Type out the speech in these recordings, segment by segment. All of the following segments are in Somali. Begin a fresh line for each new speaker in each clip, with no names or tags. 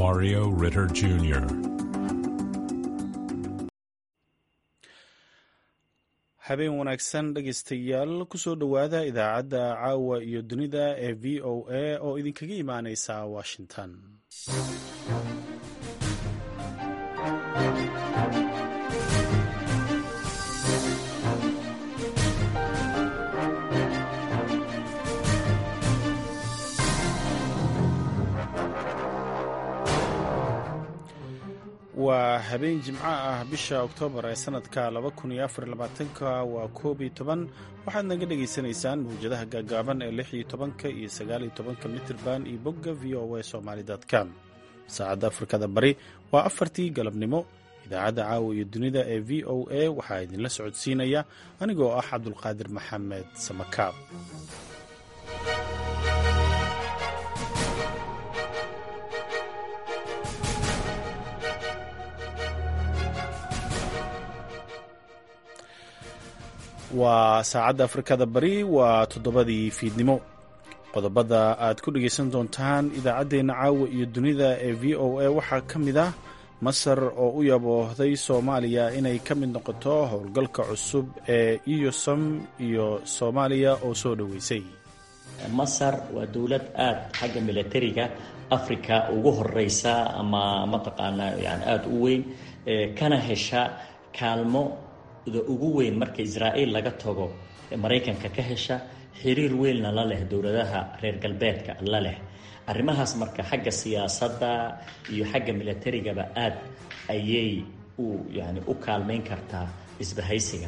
Mario Ritter Jr.
habeen wanaagsan dhegaystayaal kusoo dhowaada idaacadda caawa iyo dunida ee v o a oo idinkaga imaaneysa washington waa habeen jimco ah bisha oktoobar ee sanadka waa koob iyo toban waxaad naga dhagaysanaysaan mawjadaha gaagaaban ee lix iyo tobanka iyo sagaal iyo tobanka mitirban iyo bogga v o a somaali com saacadda afrikada bari waa afartii galabnimo idaacadda caawa iyo dunida ee v o a waxaa idinla socodsiinaya anigoo ah cabdulqaadir maxamed samakaab waa saacadda afrikada bari waa toddobadii fiidnimo qodobada aad ku dhegaysan doontaan idaacaddeenna caawa iyo dunida ee v o a waxaa ka mid ah masar oo u yaboohday soomaaliya inay ka mid noqoto howlgalka cusub ee iyosom iyo soomaaliya oo soo dhoweysay
masar waa dowlad aada xagga milatariga africa ugu horeysa ama mataqaanaa yani aada u weyn kana hesha kaalmo da ugu weyn marka israa'iil laga tago maraykanka ka hesha xiriir weynna la leh dowladaha reer galbeedka la leh arrimahaas marka xagga siyaasadda iyo xagga milatarigaba aad ayay u yani u kaalmayn kartaa isbahaysiga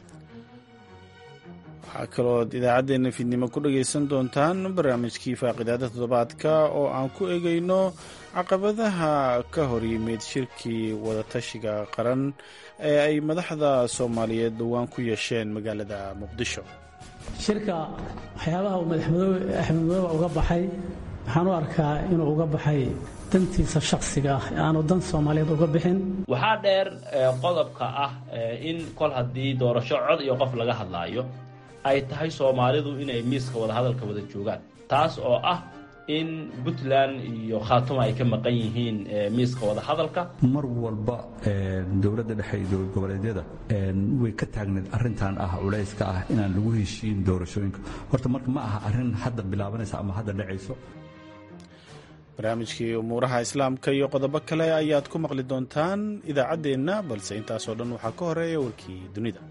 waxaa kalooad idaacaddeena fiidnimo ku dhagaysan doontaan barnaamijkii faaqidaada toddobaadka oo aan ku egayno caqabadaha ka hor yimid shirkii wadatashiga qaran ee ay madaxda soomaaliyeed dhowaan ku yeesheen magaalada muqdisho
shirka waxyaabaha uu madaxmadoobe axmed madoobe uga baxay waxaan u arkaa inuu uga baxay dantiisa shakhsiga ah aanu dan soomaaliyeed uga bixin
waxaa dheer qodobka ah in kol haddii doorasho cod iyo qof laga hadlaayo ay tahay soomaalidu inay miiska wadahadalka wada joogaan taas oo ah in puntland iyo khaatuma ay ka maqan yihiin miiska wadahadalka
mar walba dowladda dhexe iyo dowlad goboleedyada way ka taagneed arrintan ah culayska ah inaan lagu heshiin doorashooyinka horta marka ma aha arrin hadda bilaabanaysa ama hadda dhacayso
barnaamijkii umuuraha islaamka iyo qodobo kale ayaad ku maqli doontaan idaacaddeenna balse intaasoo dhan waxaa ka horeeya warkii dunida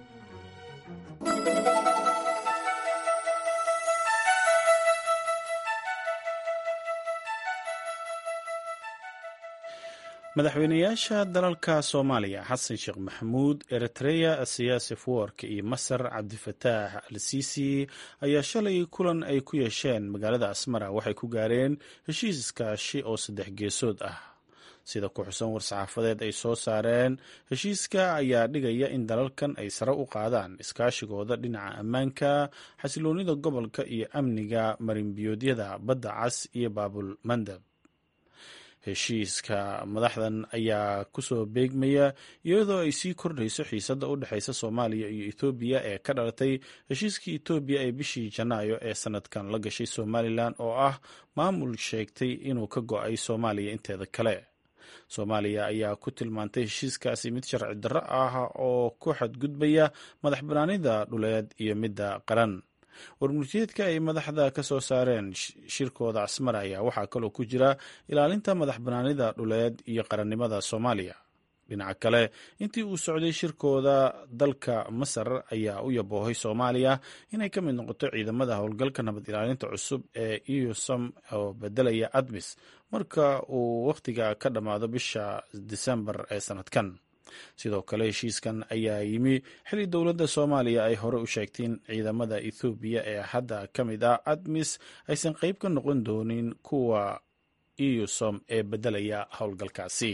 madaxweynayaasha dalalka soomaaliya xasan sheekh maxamuud eritreya siyaasi fuwark iyo masar cabdifataax al siisi ayaa shalay kulan ay ku yeesheen magaalada asmara waxay ku gaareen heshiis iskaashi oo saddex geesood ah sida ku xusan war-saxaafadeed ay soo saareen heshiiska ayaa dhigaya in dalalkan ay sare u qaadaan iskaashigooda dhinaca ammaanka xasiloonida gobolka iyo amniga marinbiyoodyada badda cas iyo baabul mandab heshiiska madaxdan ayaa kusoo beegmaya iyadoo ay sii kordhayso xiisadda u dhexaysa soomaaliya iyo ethoobiya ee ka dhalatay heshiiskii etoobiya ee bishii janaayo ee sanadkan la gashay somalilan oo ah maamul sheegtay inuu ka go-ay soomaaliya inteeda kale soomaaliya ayaa ku tilmaantay heshiiskaasi mid sharci darro ah oo ku xadgudbaya madax banaanida dhuleed iyo midda qaran warmurtiyeedka ay madaxda ka soo saareen shirkooda casmar ayaa waxaa kaloo ku jira ilaalinta madax banaanida dhuleed iyo qarannimada soomaaliya dhinaca kale intii uu socday shirkooda dalka masar ayaa u yaboohay soomaaliya inay ka mid noqoto ciidamada howlgalka nabad ilaalinta cusub ee eusom oo bedelaya admis marka uu wakhtiga ka dhammaado bisha disembar ee sanadkan sidoo kale heshiiskan ayaa yimi xilli dowladda soomaaliya ay hore u sheegtay in ciidamada ethoobiya ee hadda ka mid ah admis aysan qeyb ka noqon doonin kuwa eusom ee bedelaya howlgalkaasi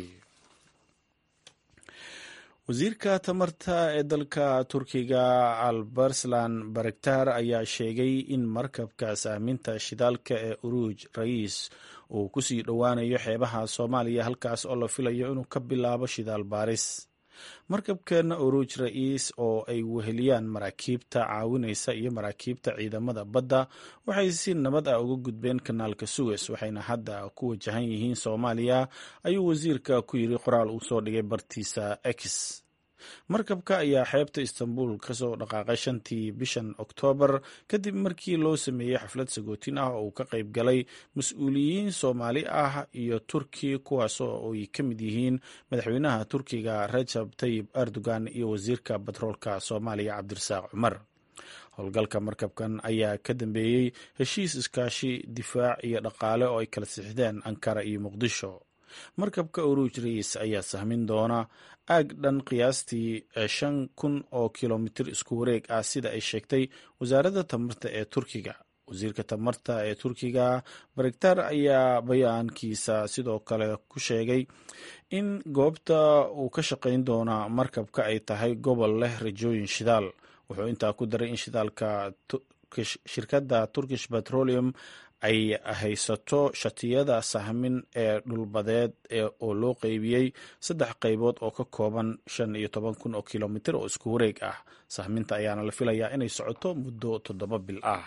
wasiirka tamarta ee dalka turkiga albarslan barektar ayaa sheegay in markabka saaminta shidaalka ee uruuj ra'iis uu kusii dhowaanayo xeebaha soomaaliya halkaas oo la filayo inuu ka bilaabo shidaal baaris markabkeena oruj ra-iis oo ay weheliyaan maraakiibta caawinaysa iyo maraakiibta ciidamada badda waxay si nabad ah uga gudbeen kanaalka suwes waxayna hadda ku wajahan yihiin soomaaliya ayuu wasiirka ku yiri qoraal uu soo dhigay bartiisa x markabka ayaa xeebta istanbul kasoo dhaqaaqay shantii bishan oktoobar kadib markii loo sameeyey xaflad sagootin ah oo uu ka qayb galay mas-uuliyiin soomaali ah iyo turki kuwaasoo ay ka mid yihiin madaxweynaha turkiga rajab tayib erdogan iyo wasiirka batroolka soomaaliya cabdirasaaq cumar howlgalka markabkan ayaa ka dambeeyey heshiis iskaashi difaac iyo dhaqaale oo ay kala sixdeen ankara iyo muqdisho markabka uruuj ra-iis ayaa sahmin doona aag dhan qiyaastii shan kun oo kilomitir isku wareeg ah sida ay sheegtay wasaaradda tamarta ee turkiga wasiirka tamarta ee turkiga baregtar ayaa bayaankiisa sidoo kale ku sheegay in goobta uu ka shaqayn doona markabka ay tahay gobol leh rajooyin shidaal wuxuu intaa ku daray in shidaalka shirkadda turkish petroleum ay haysato shatiyada sahmin ee dhulbadeed oo loo qeybiyey saddex qaybood oo ka kooban shan iyo toban kun oo kilomitir oo isku wareeg ah sahminta ayaana la filayaa inay socoto muddo toddoba bil ah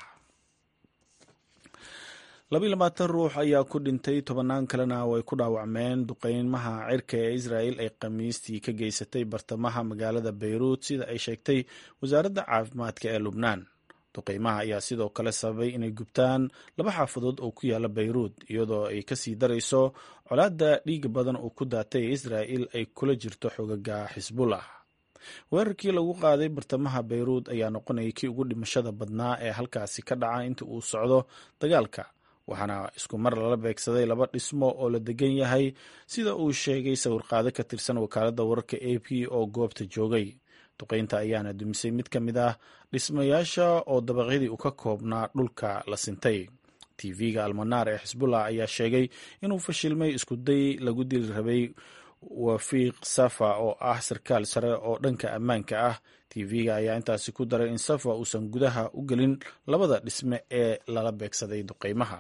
labiyi labaatan ruux ayaa ku dhintay tobannaan kalena way ku dhaawacmeen duqeymaha cirka ee israel ay khamiistii ka geysatay bartamaha magaalada bayruut sida ay sheegtay wasaaradda caafimaadka ee lubnaan duqeymaha ayaa sidoo kale sababay inay gubtaan laba xaafadood oo ku yaala bayruut iyadoo ay kasii darayso colaadda dhiiga badan oo ku daatay ee israa'il ay kula jirto xogaga xisbullah weerarkii lagu qaaday bartamaha bayruut ayaa noqonayay kii ugu dhimashada badnaa ee halkaasi ka dhaca inta uu socdo dagaalka waxaana isku mar lala beegsaday laba dhismo oo la degan yahay sida uu sheegay sawirqaado ka tirsan wakaaladda wararka a p oo goobta joogay duqeynta ayaana dumisay mid ka mid ah dhismayaasha oo dabaqyadii u ka koobnaa dhulka la sintay tv-ga almanaar ee xisbullah ayaa sheegay inuu fashilmay iskuday lagu dili rabay wafiiq safa oo ah sarkaal sare oo dhanka ammaanka ah tv-ga ayaa intaasi ku daray in safa uusan gudaha u gelin labada dhisme ee lala beegsaday duqeymaha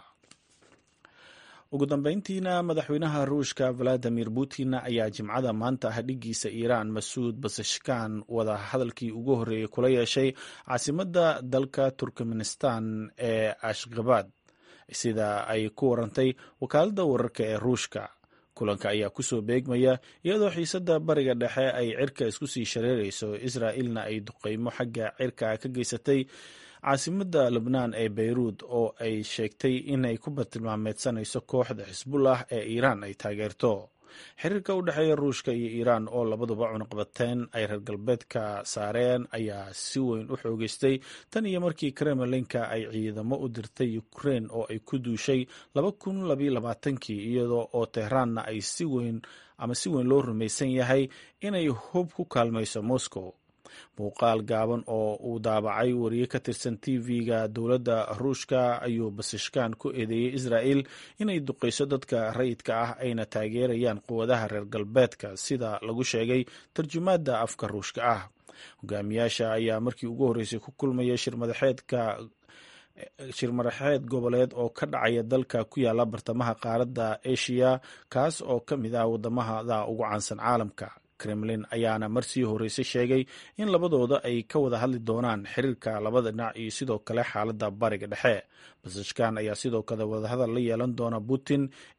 ugu dambeyntiina madaxweynaha ruushka valadimir putin ayaa jimcada maanta ah dhigiisa iiraan masuud basashkan wada hadalkii ugu horreeyey kula yeeshay caasimadda dalka turkmenistan ee ashkhabad sida ay ku warantay wakaaladda wararka ee ruushka kulanka ayaa kusoo beegmaya iyadoo xiisadda bariga dhexe ay cirka isku sii shareerayso israa'ilna ay duqeymo xagga cirka ka geysatay caasimadda lubnaan ee bayruud oo ay sheegtay inay ku bartilmaameedsanayso kooxda xisbullah ee iiraan ay taageerto xiriirka u dhexeeya ruushka iyo iiraan oo labaduba cunaqbateen ay reer galbeedka saareen ayaa si weyn u xoogeystay tan iyo markii kremlinka ay ciidamo u dirtay ukrein oo ay ku duushay laba kun labayo labaatankii iyadoo oo tehraanna ay si weyn ama si weyn loo rumaysan yahay inay hub ku kaalmayso moscow muuqaal gaaban oo uu daabacay wariye ka tirsan tv-ga dowladda ruushka ayuu basashkan ku eedeeyey israa'il inay duqayso dadka rayidka ah ayna taageerayaan quwadaha reer galbeedka sida lagu sheegay tarjumaadda afka ruushka ah hogaamiyaasha ayaa markii ugu horreysay ku kulmaya shirmadaxeedka shir madaxeed goboleed oo ka dhacaya dalka ku yaala bartamaha qaaradda asia kaas oo ka mid ah wadamada ugu caansan caalamka kremlin ayaana marsii horreysay sheegay in labadooda ay ka wada hadli doonaan xiriirka labada dhinac iyo sidoo kale xaaladda bariga dhexe basashkan ayaa sidoo kale wadahadal la yeelan doona putin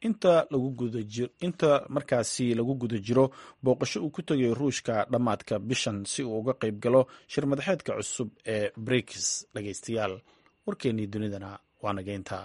inta markaasi lagu guda jiro booqasho uu ku tegay ruushka dhammaadka bishan si uu uga qayb galo shir madaxeedka cusub ee briks dhageystayaal warkeennii dunidana waa nageynta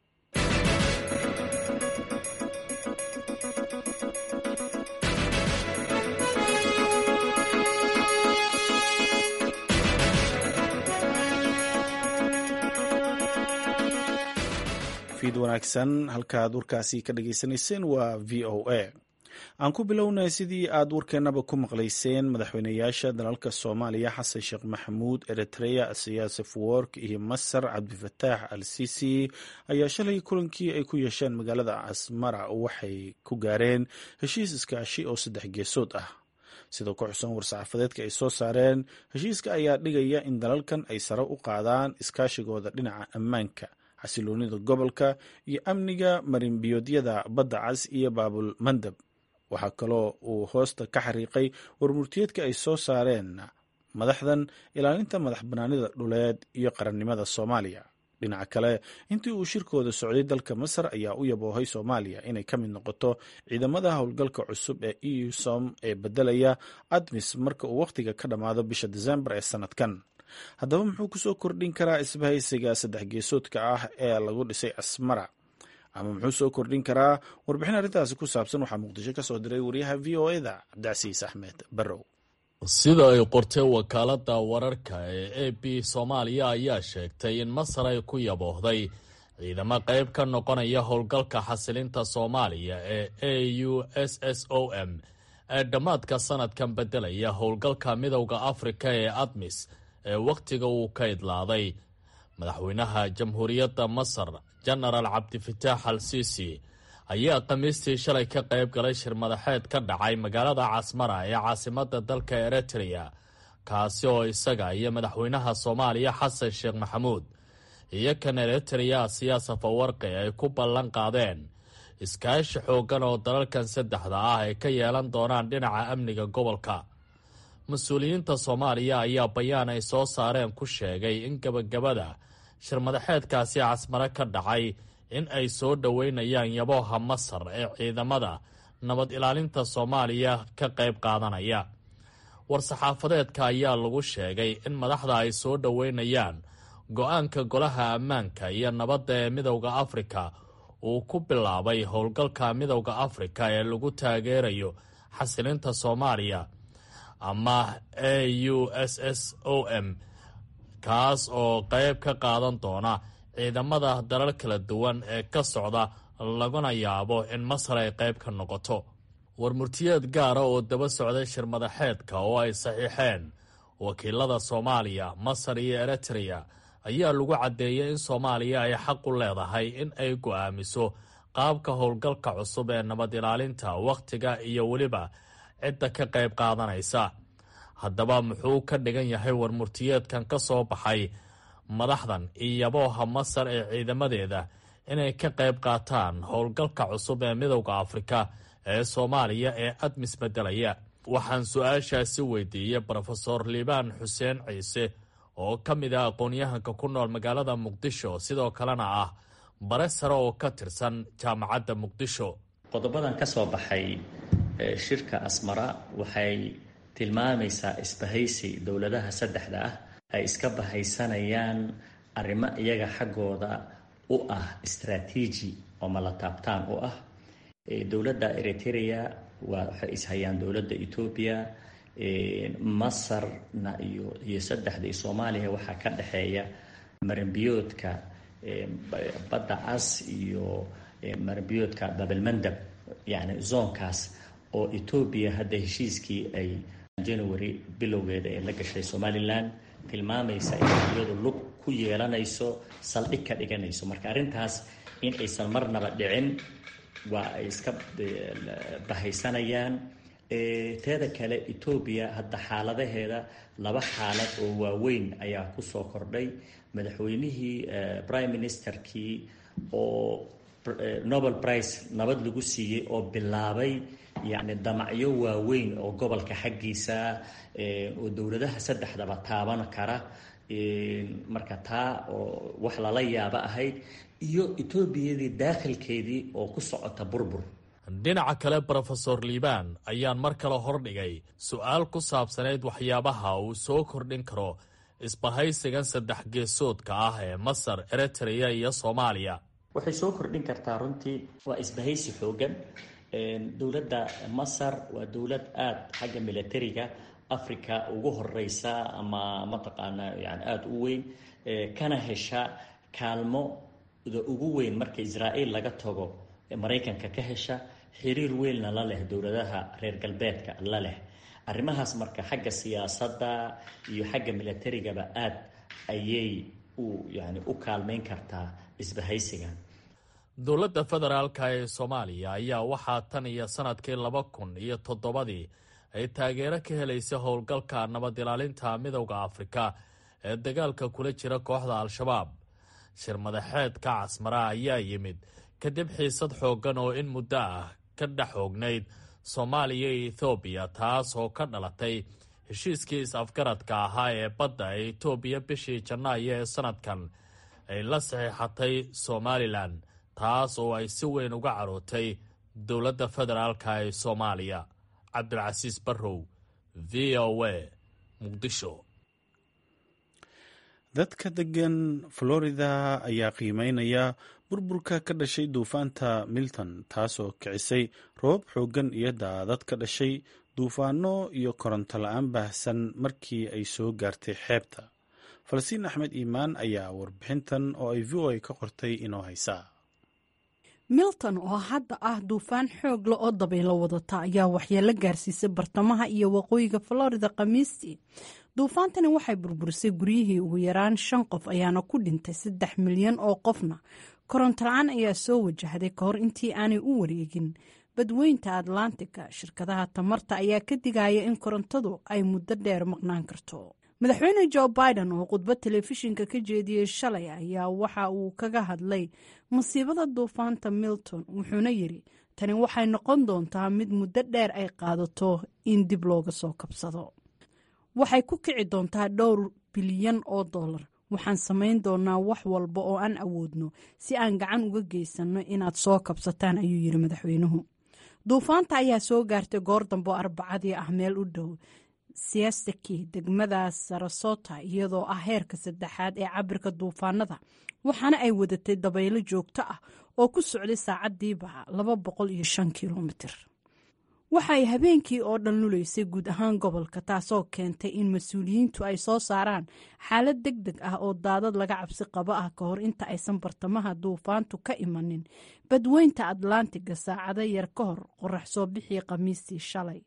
fiid wanaagsan halkaad warkaasi ka dhageysanayseen waa v o a aan ku bilownay sidii aad warkeennaba ku maqlayseen madaxweyneyaasha dalalka soomaaliya xasan sheekh maxamuud eritrea siyaasef work iyo masar cabdifataax al sisi ayaa shalay kulankii ay ku yeesheen magaalada asmara waxay ku gaareen heshiis iskaashi oo saddex geesood ah sidoo ku xusan war-saxaafadeedka ay soo saareen heshiiska ayaa dhigaya in dalalkan ay sare u qaadaan iskaashigooda dhinaca ammaanka xasiloonida gobolka iyo amniga marinbiyoodyada badda cas iyo baabul mandab waxaa kaloo uu hoosta ka xariiqay warmurtiyeedka ay soo saareen madaxdan ilaalinta madax banaanida dhuleed iyo qarannimada soomaaliya dhinaca kale intii uu shirkooda socday dalka masar ayaa u yaboohay soomaaliya inay ka mid noqoto ciidamada howlgalka cusub ee eu som ee bedelaya admis marka uu wakhtiga ka dhammaado bisha desembar ee sanadkan haddaba muxuu kusoo kordhin karaa isbahaysiga saddex geesoodka ah ee lagu dhisay asmara ama muxuu soo kordhin karaa warbixin arrintaasi ku saabsan waxaa muqdisho ka soo diray wariyaha v o eda cabdicasiis axmed barrow
sida ay qortay wakaaladda wararka ee a b soomaaliya ayaa sheegtay in masar ay ku yaboohday ciidamo qayb ka noqonaya howlgalka xasilinta soomaaliya ee a u s s o m ee dhammaadka sanadkan beddelaya howlgalka midowda afrika ee admis ee wakhtiga uu ka idlaaday madaxweynaha jamhuuriyadda masar jenaraal cabdifitaax al siisi ayaa khamiistii shalay ka qayb galay shir madaxeed ka dhacay magaalada casmara ee caasimadda dalka eritrea kaasi oo isaga iyo madaxweynaha soomaaliya xasan sheekh maxamuud iyo kan eritrea siyaasa fawarqi ay ku ballan qaadeen iskaashi xooggan oo dalalkan saddexda ah ay ka yeelan doonaan dhinaca amniga gobolka mas-uuliyiinta soomaaliya ayaa bayaan ay soo saareen ku sheegay in gebagabada shir madaxeedkaasi casmare ka dhacay in ay soo dhoweynayaan yabooha masar ee ciidamada nabad ilaalinta soomaaliya ka qayb qaadanaya war-saxaafadeedka ayaa lagu sheegay in madaxda ay soo dhoweynayaan go-aanka golaha ammaanka iyo nabadda ee midowda afrika uu ku bilaabay howlgalka midowda afrika ee lagu taageerayo xasilinta soomaaliya ama a u s s o m kaas oo qayb ka qaadan doona ciidamada dalal kala duwan ee ka socda laguna yaabo in masar ay qayb ka noqoto warmurtiyeed gaara oo daba socday shir madaxeedka oo ay saxiixeen wakiilada soomaaliya masar iyo eritrea ayaa lagu caddeeyay in soomaaliya ay xaq u leedahay in ay go'aamiso qaabka howlgalka cusub ee nabad ilaalinta wakhtiga iyo weliba cidda ka qayb qaadanaysa haddaba muxuu ka dhigan yahay warmurtiyeedkan ka soo baxay madaxdan iyo yabooha masar ee ciidamadeeda inay ka qayb qaataan howlgalka cusub ee midowda afrika ee soomaaliya ee admis bedelaya waxaan su-aashaasi weydiiyey brofesor liibaan xuseen ciise oo ka mid ah aqoon-yahanka ku nool magaalada muqdisho sidoo kalena ah bare sare oo ka tirsan jaamacadda muqdisho
qodobadan ka soo baxay shirka asmara waxay tilmaamaysaa isbahaysi dowladaha saddexda ah ay iska bahaysanayaan arrimo iyaga xaggooda u ah istraatiiji oo malataabtaan u ah dowladda eritrea waa waxay ishayaan dowladda etoobiya masarna iyo iyo saddexda iyo soomaaliya waxaa ka dhexeeya maranbiyoodka badda cas iyo maranbiyoodka babelmandab yacni zoonkaas oo etoobiya hadda heshiiskii ay january bilowgeeda ee la gashay somalilan tilmaamaysa inay iyadu lug ku yeelanayso saldhig ka dhiganayso marka arrintaas in aysan marnaba dhicin waa ay iska bahaysanayaan teeda kale etoobiya hadda xaaladaheeda laba xaalad oo waaweyn ayaa kusoo kordhay madaxweynihii prime ministerkii oo nobel price nabad lagu siiyey oo bilaabay yacni damacyo waaweyn oo gobolka xaggiisa oo dowladaha saddexdaba taaban kara marka taa oo wax lala yaabo ahayd iyo etoobiyadii daakhilkeedii oo ku socota burbur
dhinaca kale brofesor liibaan ayaan mar kale hordhigay su-aal ku saabsanayd waxyaabaha uu soo kordhin karo isbahaysigan saddex geesoodka ah ee masar eritrea iyo soomaaliya
waxay soo kordhin kartaa runtii waa isbahaysi xoogan dowladda masar waa dowlad aada xagga militariga africa ugu horeysa ama mataqaanaa yani aada u weyn kana hesha kaalmoda ugu weyn marka israa'iil laga tago maraykanka ka hesha xiriir weynna la leh dowladaha reer galbeedka la leh arrimahaas marka xagga siyaasadda iyo xagga militarigaba aada ayay u yani u kaalmeyn kartaa isbahaysigan
dowladda federaalka ee soomaaliya ayaa waxaa tan iyo sanadkii laba kun iyo toddobadii ay taageero ka helaysa howlgalka nabad ilaalinta midowda afrika ee dagaalka kula jira kooxda al-shabaab shir madaxeedka casmara ayaa yimid kadib xiisad xooggan oo in muddo ah ka dhex xoognayd soomaaliya iyo ethoobiya taas oo ka dhalatay heshiiskii is-afgaradka ahaa ee badda ee etoobiya bishii janaayo ee sanadkan ay la saxiixatay somalilan taas oo ay si weyn uga carootay dowladda federaalka ee soomaaliya cabdilcasiis barrow v o a muqdisho
dadka degan florida ayaa qiimeynaya burburka ka dhashay duufaanta milton taasoo kicisay roobab xooggan iyo daadad ka dhashay duufaano iyo koronto la-aan baahsan markii ay soo gaartay xeebta falastiin axmed iimaan ayaa warbixintan oo ay v o a ka qortay inoo haysaa
milton oo hadda ah duufaan xoog le oo dabaylo wadata ayaa waxyeelo gaarsiisay bartamaha iyo waqooyiga florida khamiistii duufaantani waxay burburisay guryihii ugu yaraan shan qof ayaana ku dhintay saddex milyan oo qofna koronto la-aan ayaa soo wajahday ka hor intii aanay u wareegin badweynta atlantica shirkadaha tamarta ayaa ka digaya in korontadu ay muddo dheer maqnaan karto madaxweyne jo biden oo khudbad telefishinka ka jeediyey shalay ayaa waxa uu kaga hadlay masiibada duufaanta milton wuxuuna yidhi tani waxay noqon doontaa mid muddo dheer ay qaadato in dib looga soo kabsado waxay ku kici doontaa dhowr bilyan oo dollar waxaan samayn doonaa wax walba oo aan awoodno si aan gacan uga geysanno inaad soo kabsataan ayuu yidhi madaxweynuhu duufaanta ayaa soo gaartay goor dambe oo arbacadii ah meel u dhow siastaki degmada sarasota iyadoo ah heerka saddexaad ee cabirka duufaanada waxaana ay wadatay dabaylo joogto ah oo ku socday saacadiiba laba boqol iyo shan kilomitir waxay habeenkii oo dhan lulaysay guud ahaan gobolka taasoo keentay in mas-uuliyiintu ay soo saaraan xaalad deg deg ah oo daadad laga cabsi qabo ah ka hor inta aysan bartamaha duufaantu ka imanin badweynta atlantiga saacado yar ka hor qorax soo bixii khamiistii shalay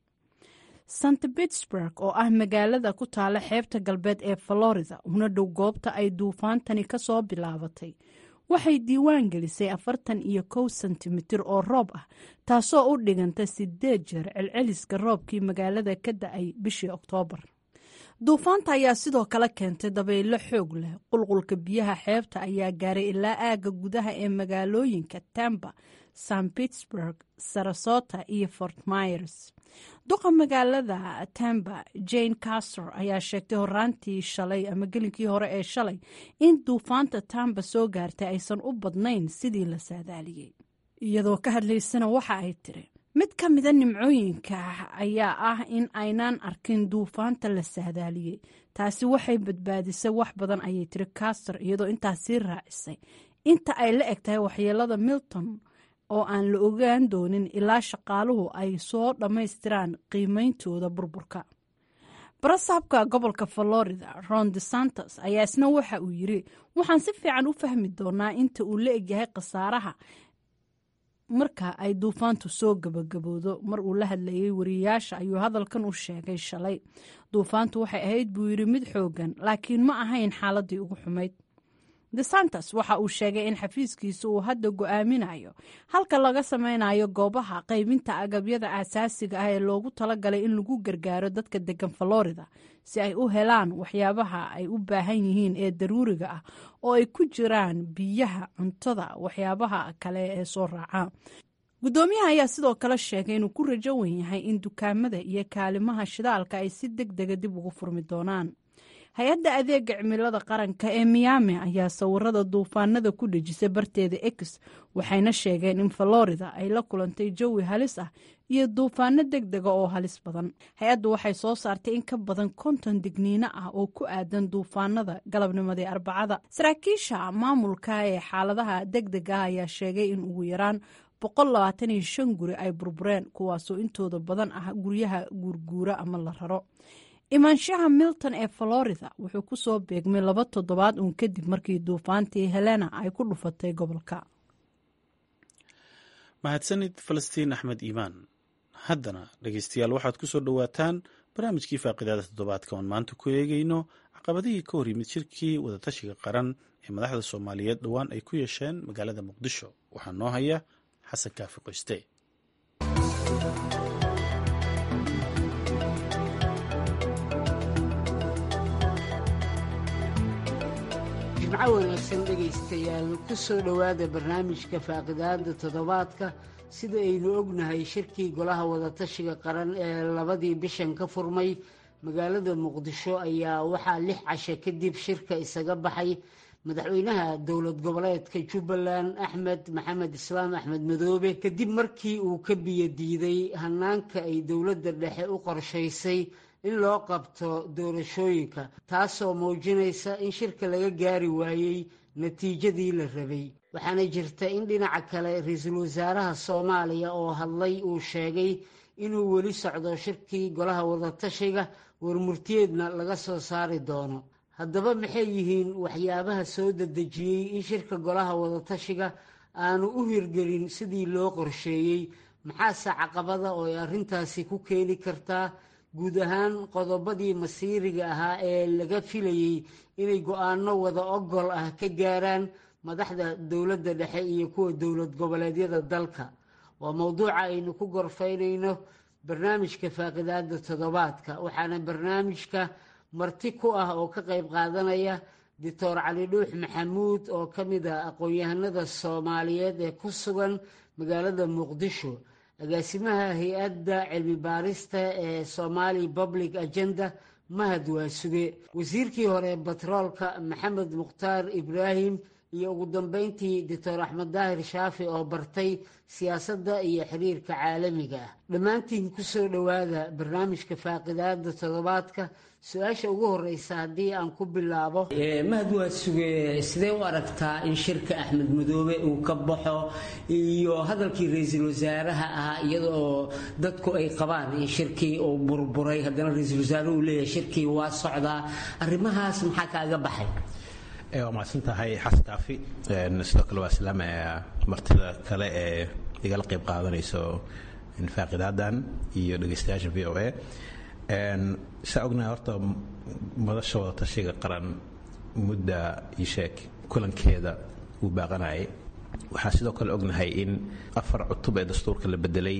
st pittsburg oo ah magaalada ku taala xeebta galbeed ee florida una dhow goobta ay duufaantani ka soo bilaabatay waxay diiwaan gelisay afartan iyo kow sentimitir oo roob ah taasoo u dhiganta sideed jeer celceliska roobkii magaalada ka da-ay bishii oktoobar duufaanta ayaa sidoo kale keentay dabaylo xoog leh qulqulka biyaha xeebta ayaa gaaray ilaa aagga gudaha ee magaalooyinka tampa st pittsburg sarasota iyo fort myers duqa magaalada tampa jane castor ayaa sheegtay horaantii shalay ama gelinkii hore ee shalay in duufaanta tampa soo gaartay aysan u badnayn sidii la saadaaliyey iyadoo ka hadlaysana waxa ay tiri mid ka mida nimcooyinka ayaa ah in aynaan arkin duufaanta la saadaaliyey taasi waxay badbaadisay wax badan ayay tiri castor iyadoo intaas sii raacisay inta ay la eg tahay waxyeelada milton oo aan la ogaan doonin ilaa shaqaaluhu ay soo dhammaystiraan qiimeyntooda burburka barasaabka gobolka florida ron de santos ayaa isna waxa uu yiri waxaan si fiican u fahmi doonaa inta uu la egyahay khasaaraha marka ay duufaantu soo gabagaboodo mar uu la hadlayay wariyayaasha ayuu hadalkan u sheegay shalay duufaantu waxay ahayd buu yidhi mid xoogan laakiin ma ahayn xaaladii ugu xumayd desantos waxa uu sheegay in xafiiskiisa uu hadda go-aaminayo halka laga sameynayo goobaha qaybinta agabyada aasaasiga ah ee loogu talagalay in lagu gargaaro dadka degan florida si ay u helaan waxyaabaha ay u baahan yihiin ee daruuriga ah oo ay ku jiraan biyaha cuntada waxyaabaha kale ee soo raaca guddoomiyaha ayaa sidoo kale sheegay inuu ku rajo wen yahay in dukaamada iyo kaalimaha shidaalka ay si deg dega dib ugu furmi doonaan hay-adda adeega cimilada qaranka ee miyaami ayaa sawirada duufaanada ku dhejisay barteeda ex waxayna sheegeen in florida ay la kulantay jawi halis ah iyo duufaano deg dega oo halis badan hay-addu waxay soo saartay in ka badan konton digniino ah oo ku aadan duufaanada galabnimadii arbacada saraakiisha maamulka ee xaaladaha deg dega ah ayaa sheegay in ugu yaraan guri ay burbureen kuwaasoo intooda badan ah guryaha guurguura ama la raro imaanshaha milton ee florida wuxuu ku soo beegmay laba toddobaad uun kadib markii duufaantii helena ay ku dhufatay gobolka
mahadsanid falastiin axmed iimaan haddana dhegeystayaal waxaad ku soo dhowaataan barnaamijkii faaqidaada toddobaadka oon maanta ku eegayno caqabadihii ka hor yimid shirkii wadatashiga qaran ee madaxda soomaaliyeed dhowaan ay ku yeesheen magaalada muqdisho waxaa noo haya xasan kaafi qoyste
jimco wanaagsan dhegaystayaal ku soo dhowaada barnaamijka faaqidaada toddobaadka sida aynu ognahay shirkii golaha wadatashiga qaran ee labadii bishan ka furmay magaalada muqdisho ayaa waxaa lix cashe kadib shirka isaga baxay madaxweynaha dowlad goboleedka jubbaland axmed maxamed islaam axmed madoobe kadib markii uu ka biyo diiday hanaanka ay dowladda dhexe u qorshaysay in loo qabto doorashooyinka taasoo muujinaysa in shirka laga gaari waayey natiijadii la rabay waxaana jirta in dhinaca kale ra-iisul wasaaraha soomaaliya oo hadlay uu sheegay inuu weli socdo shirkii golaha wadatashiga warmurtiyeedna laga soo saari doono haddaba maxay yihiin waxyaabaha soo dedejiyey in shirka golaha wadatashiga aanu u hirgelin sidii loo qorsheeyey maxaase caqabada oo ay arrintaasi ku keeni kartaa guud ahaan qodobadii masiiriga ahaa ee laga filayey inay go-aano wada ogol ah ka gaaraan madaxda dowladda dhexe iyo kuwa dowlad goboleedyada dalka waa mowduuca aynu ku gorfaynayno barnaamijka faaqidaada toddobaadka waxaana barnaamijka marti ku ah oo ka qayb qaadanaya doctor cali dhuux maxamuud oo ka mid ah aqoon-yahanada soomaaliyeed ee ku sugan magaalada muqdisho agaasimaha hay-adda cilmi baarista ee somali public agenda mahad waasuge wasiirkii hore batroolka maxamed mukhtaar ibraahim iyo ugu dambeyntii doctor axmed daahir shaafi oo bartay siyaasadda iyo xiriirka caalamiga ah dhammaantiin kusoo dhowaada barnaamijka faaqidaada toddobaadka su-aasha ugu horeysa haddii aan ku bilaabo mahad waasuge sidee u aragtaa in shirka axmed madoobe uu ka baxo iyo hadalkii ra-iisul wasaaraha ahaa iyadaoo dadku ay qabaan in shirkii uu burburay haddana ra-iisul wasaaruhu uu leeyahay shirkii waa socdaa arrimahaas maxaa kaaga baxay
waa mahadsan tahay xasan kaafi sidoo kale waa islaamaya martida kale ee igala qayb qaadanayso faaqiidaadan iyo dhegeystayaasha v o a saa ognahay horta madasha wadatashiga qaran mudda isheeg kulankeeda uu baaqanayay waxaa sidoo kale ognahay in afar cutub ee dastuurka la bedelay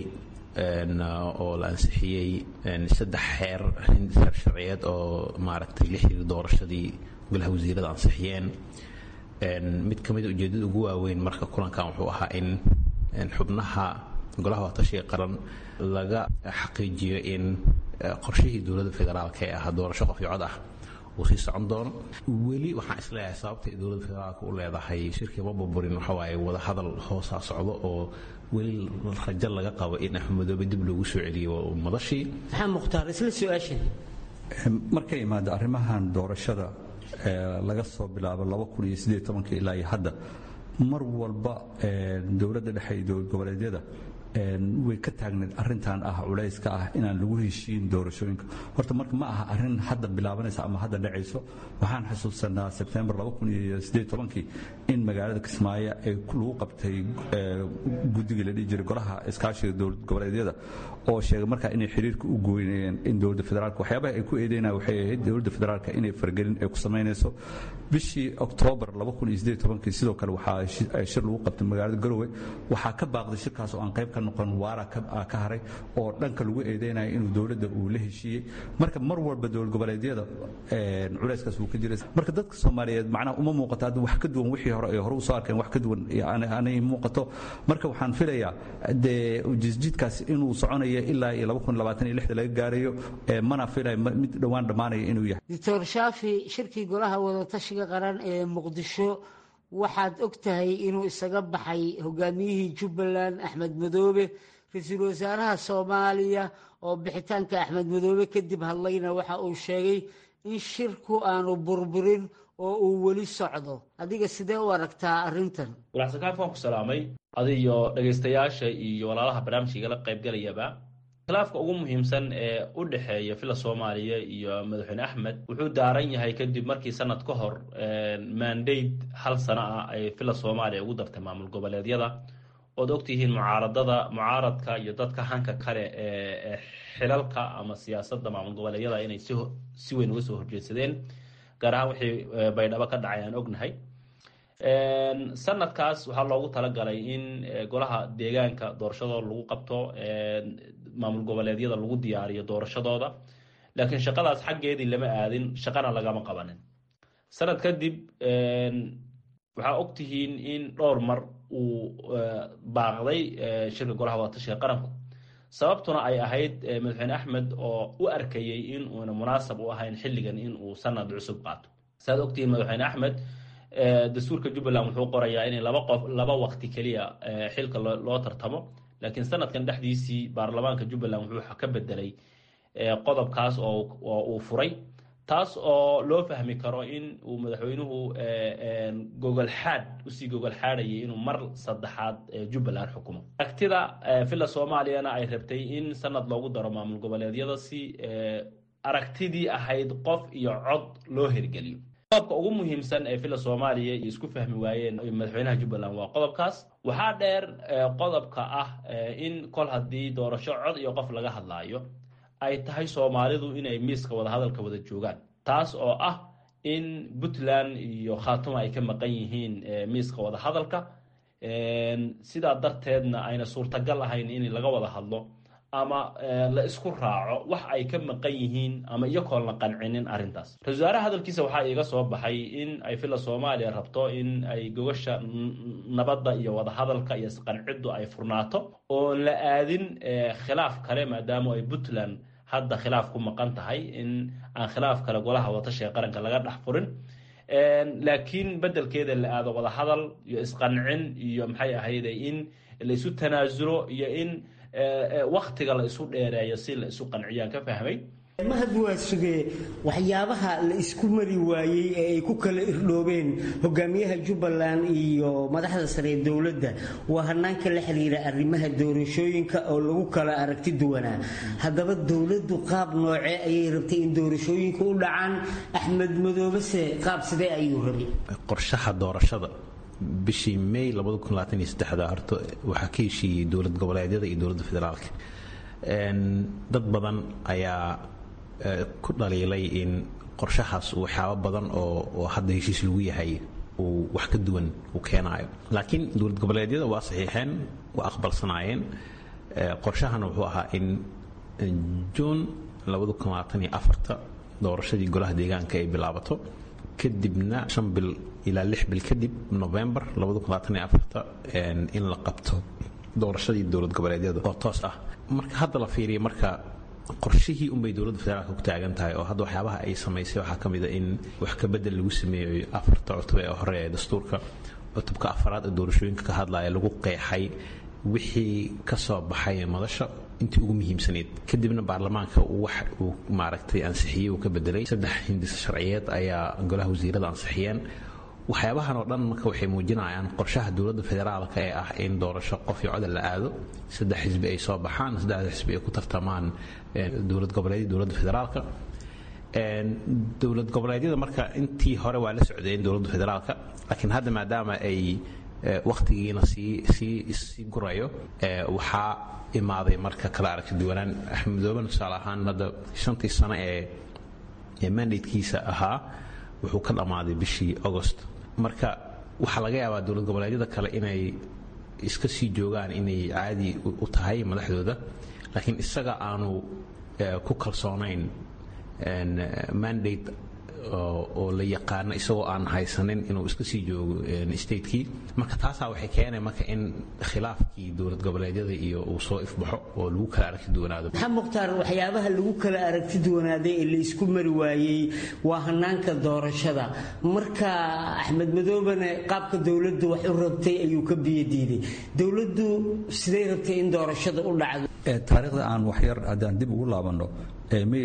oo la ansixiyey saddex xeer xeer sharciyeed oo maaragtay la xiriir doorashadii golaha wasiirada ansixiyeen mid ka mid ujeedada ugu waaweyn marka kulankan wuxuu ahaa in xubnaha golaha wadatashiga qaran laga xaqiijiyo in qorshihii dowladda federaalka ee ahaa doorasho qof iyo cod ah uu sii socon doono weli waxaan isleeyahay sababta ay dowladda federaalka u leedahay shirkii ma burburin waxa waaye wada hadal hoosaa socdo oo weli rajo laga qabo in axmed madoobe dib loogu soo celiyo madashii
maxaa mukhtaar isla su-aashan
markay imaado arrimahan doorashada laga soo bilaabo ilaa iyo hadda mar walba dowladda dhexe iyo dowlad goboleedyada way ka taagneed arintan ah culayska ah inaan lagu heshiin doorashooyinka horta marka ma aha arin hadda bilaabanaysa ama hadda dhacayso waxaan xusuusanaa sebtembar in magaalada kismaayo ay lagu qabtay guddigii la dhihi jiray golaha iskaashiga dowlad goboleedyada oo sheegay markaa inay xiriirka u gooynayeen in dowladda federaalka waxyaabaha ay ku eedeynaya waxay ahayd dowladda federaalka inay fargelin ay ku samaynayso bishii oktoobar sidoo kale waxaa shir lagu qabtay magaalada garowe waxaa ka baaqday shirkaas oo aan qayb ka noqon waara ka haray oo dhanka lagu eedeynaya inuu dowladda uu la heshiiyey marka mar walba dowlad goboleedyada culayskaas wuu ka jiray marka dadka soomaaliyeed macnaha uma muuqato hadda wax ka duwan wixii hore ay hore usoo arkeen wax ka duwan anay muuqato marka waxaan filayaa dee jisjidkaas inuu soconayo ilaa iyo laga gaarayo mana filaya mid dhowaan dhammaanaya inuu yahay
doctor shaafi shirkii golaha wadatashiga qaran ee muqdisho waxaad og tahay inuu isaga baxay hogaamiyihii jubbaland axmed madoobe ra-iisul wasaaraha soomaaliya oo bixitaanka axmed madoobe kadib hadlayna waxa uu sheegay in shirku aanu burburin oo uu weli socdo adiga sidee u aragtaa arrintan
walaxsakaaf waan ku salaamay adiyo dhegaystayaasha iyo walaalaha barnaamijka igala qaybgalayaba khilaafka ugu muhiimsan ee u dhexeeya fila soomaaliya iyo madaxweyne axmed wuxuu daaran yahay kadib markii sanad ka hor mandate hal sano ah ay fila soomaaliya ugu dartay maamul goboleedyada ood ogtihiin mucaaradada mucaaradka iyo dadka hanka kale ee xilalka ama siyaasadda maamul goboleedyada inay si weyn uga soo horjeedsadeen gaar ahaan wixii baydhabo ka dhacay aan ognahay sanadkaas waxaa loogu talagalay in golaha deegaanka doorashadooda lagu qabto maamul goboleedyada lagu diyaariyo doorashadooda laakiin shaqadaas xaggeedii lama aadin shaqana lagama qabanin sanad kadib waxaa ogtihiin in dhowr mar uu baaqday shirka golaha wadatashiga qaranku sababtuna ay ahayd madaxweyne axmed oo u arkayey in uuna munaasab u ahayn xilligan in uu sanad cusub qaato saaad ogtihiin madaxweyne axmed dastuurka jubbaland wuxuu qorayaa in laba qof laba waqti keliya xilka loo tartamo laakiin sanadkan dhexdiisii baarlamaanka jubbaland wuxuu ka bedelay qodobkaas oo uu furay taas oo loo fahmi karo in uu madaxweynuhu gogolxaad usii gogolxaadhayay inuu mar saddexaad jubbaland xukumo aragtida villa soomaaliyana ay rabtay in sanad loogu daro maamul goboleedyada si aragtidii ahayd qof iyo cod loo hirgeliyo qodobka ugu muhiimsan ee villa soomaaliya iyo isku fahmi waayeen madaxweynaha jubbaland waa qodobkaas waxaa dheer qodobka ah in kol haddii doorasho cod iyo qof laga hadlaayo ay tahay soomaalidu inay miiska wadahadalka wada joogaan taas oo ah in puntland iyo khaatuma ay ka maqan yihiin miiska wadahadalka sidaa darteedna ayna suurtagal ahayn in laga wada hadlo ama la isku raaco wax ay ka maqan yihiin ama iyakoon la qancinin arrintaas ra-isul wasaaraha hadalkiisa waxaa iiga soo baxay in ay villa soomaaliya rabto in ay gogasha nabadda iyo wadahadalka iyo isqanciddu ay furnaato oon la aadin khilaaf kale maadaama ay puntland hadda khilaaf ku maqan tahay in aan khilaaf kale golaha watashiga qaranka laga dhex furin laakiin bedelkeeda la aado wadahadal iyo isqancin iyo maxay ahayde in la isu tanaasulo iyo in waktiga la isu dheereeyo si la isu qanciyaan ka fahmay
mahad waa sugee waxyaabaha la isku mari waayey ee ay ku kala irdhoobeen hogaamiyaha jubbaland iyo madaxda sare ee dowladda waa hanaanka la xiriira arrimaha doorashooyinka oo lagu kala aragti duwanaa haddaba dowladdu qaab noocee ayay rabtay in doorashooyinka u dhacaan axmed madoobese qaab sidee ayuu rabay
qorshaha doorashada bishii may horta waxaa ka heshiiyey dowlad goboleedyada iyo dowladda federaalka dad badan ayaa ku dhaliilay in qorshahaas waxyaabo badan oo hadda heshiis lagu yahay uu wax ka duwan uu keenaayo laakiin dowlad goboleedyada waa saxiixeen waa aqbalsanaayeen qorshahana wuxuu ahaa in juun doorashadii golaha deegaanka ay bilaabato kadibna shan bil ilaa lix bil kadib november in la qabto doorashadii dowlad goboleedyada oo toos ah marka hadda la fiiriya marka qorshihii unbay dowladda federaalka ku taagan tahay oo hadda waxyaabaha ay samaysay waxaa ka mid a in wax ka bedel lagu sameeyo afarta cutub ee hore ee dastuurka cutubka afaraad ee doorashooyinka ka hadlaya lagu qeexay wixii ka soo baxay madasha intii ugu muhiimsanayd kadibna baarlamaanka wax uu maaragtay ansixiyey uu ka bedelay saddex hindisa sharciyeed ayaa golaha wasiirada ansixiyeen waxyaabahan oo dhan marka waxay muujinayaan qorshaha dowladda federaalka ee ah in doorasho qof iyo codal la aado saddex xisbi ay soo baxaan saddexda xisbi ay ku tartamaan dowlad goboleedyada dowladda federaalka dowlad goboleedyada marka intii hore waa la socdeen dowladda federaalka laakiin hadda maadaama ay wakhtigiina sii sii sii gurayo waxaa imaaday marka kala aragti duwanaan axmed madooben tusaale ahaan hadda shantii sano ee ee mandatekiisa ahaa wuxuu ka dhammaaday bishii agost marka waxaa laga yaabaa dowlad goboleedyada kale inay iska sii joogaan inay caadi u tahay madaxdooda laakiin isaga aanu ku kalsoonayn mandate oo la yaqaano isagoo aan haysanin inuu iska sii joogo statekii marka taasaa waxay keenay marka in khilaafkii dowlad goboleedyada iyo uu soo ifbaxo oo lagu kala aragti duwanaado
maxaa mukhtaar waxyaabaha lagu kala aragti duwanaaday ee la isku mari waayey waa hanaanka doorashada marka axmed madoobane qaabka dowladdu wax u rabtay ayuu ka biyo diiday dowladdu siday rabtay in doorashada u dhacdo
taariikhda aan waxyar haddaan dib ugu laabanno may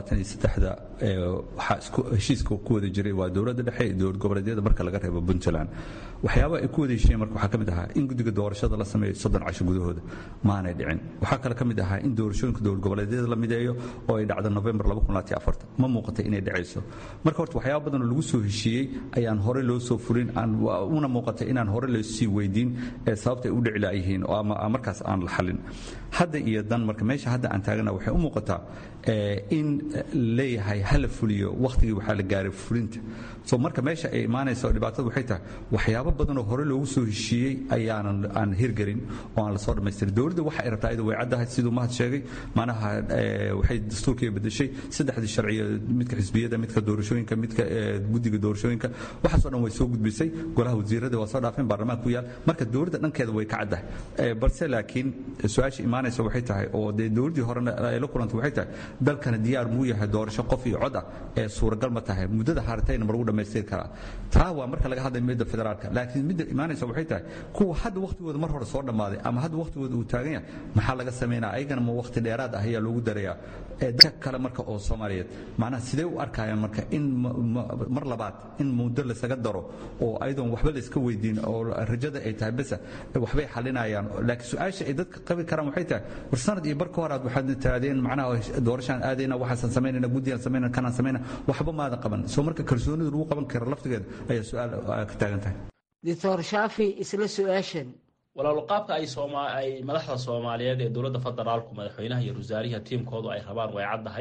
waxaa heshiiska ku wada jiray waa dowladda dhexe iyo dowlad goboleedyada marka laga reebo puntland waxyaabaha ay ku wada heshiiyeen marka waxaa ka mid ahaa in guddiga doorashada la sameeyo soddon casho gudahooda maanay dhicin waxaa kale ka mid ahaa in doorashooyinka dowlad goboleedyada la mideeyo oo ay dhacdo november ma muuqata inay dhacayso marka horta waxyaaba badan oo lagu soo heshiiyey ayaan hore loo soo furin una muuqata inaan hore loo sii weydiin ee sababta ay u dhici laayihiin oo ama markaas aan la xalin hadda iyo dan marka meesha hadda aan taagana waxay u muuqataa in leeyahay hala fuliyo wakhtigii waxaa la gaaray fulinta so marka meesha ay imaanaysa oo dhibaatada waxay tahay waxyaaba waxyaabo badanoo hore loogu soo heshiiyey ayaanan aan hirgelin oo aan lasoo dhammaystirin dowladda waxa ay rabtaa iyadu way caddahay siduu mahad sheegay macnaha waxay dastuurkii bedeshay saddexdii sharciya midka xisbiyada midka doorashooyinka midka guddiga doorashooyinka waxaasoo dhan way soo gudbisay golaha wasiirada waa soo dhaafeen baarlamaanka ku yaal marka dowladda dhankeeda way ka caddahay balse laakiin su-aasha imaanaysa waxay tahay oo dee dowladdii horena ay la kulantay waxay tahay dalkana diyaar muu yahay doorasho qof iyo cod ah ee suuragal ma tahay muddada haartayna ma lagu dhammaystiri karaa taa waa marka laga hadlay midda federaalka laakiin midda imaanaysa waxay tahay kuwa hadda wakhtigooda mar hore soo dhammaaday ama hadda wakhtigooda uu taagan yahay maxaa laga samaynaa ayagana ma wakhti dheeraad ah ayaa loogu darayaa dadka kale marka oo soomaaliyeed macnaha sidee u arkayaan marka in mar labaad in muddo lasaga daro oo ayadoon waxba la iska weydiin oo rajada ay tahay besa waxbay xalinayaan laakiin su-aasha ay dadka qabi karaan waxay tahay war sanad iyo bar ka hor aad waxaad taadeen macnaha doorashaan aadayna waxaasan samaynayna guddiyaan samaynayna kanaan samaynayna waxba maadan qaban soo marka kalsoonida lagu qaban kara laftigeeda ayaa su-aal ka taagan tahay
doctor shaafi isla su-aashan
walaalo qaabka ay sooma ay madaxda soomaaliyeed ee dowladda federaalku madaxweynaha iyo wasaariha tiimkoodu ay rabaan way caddahay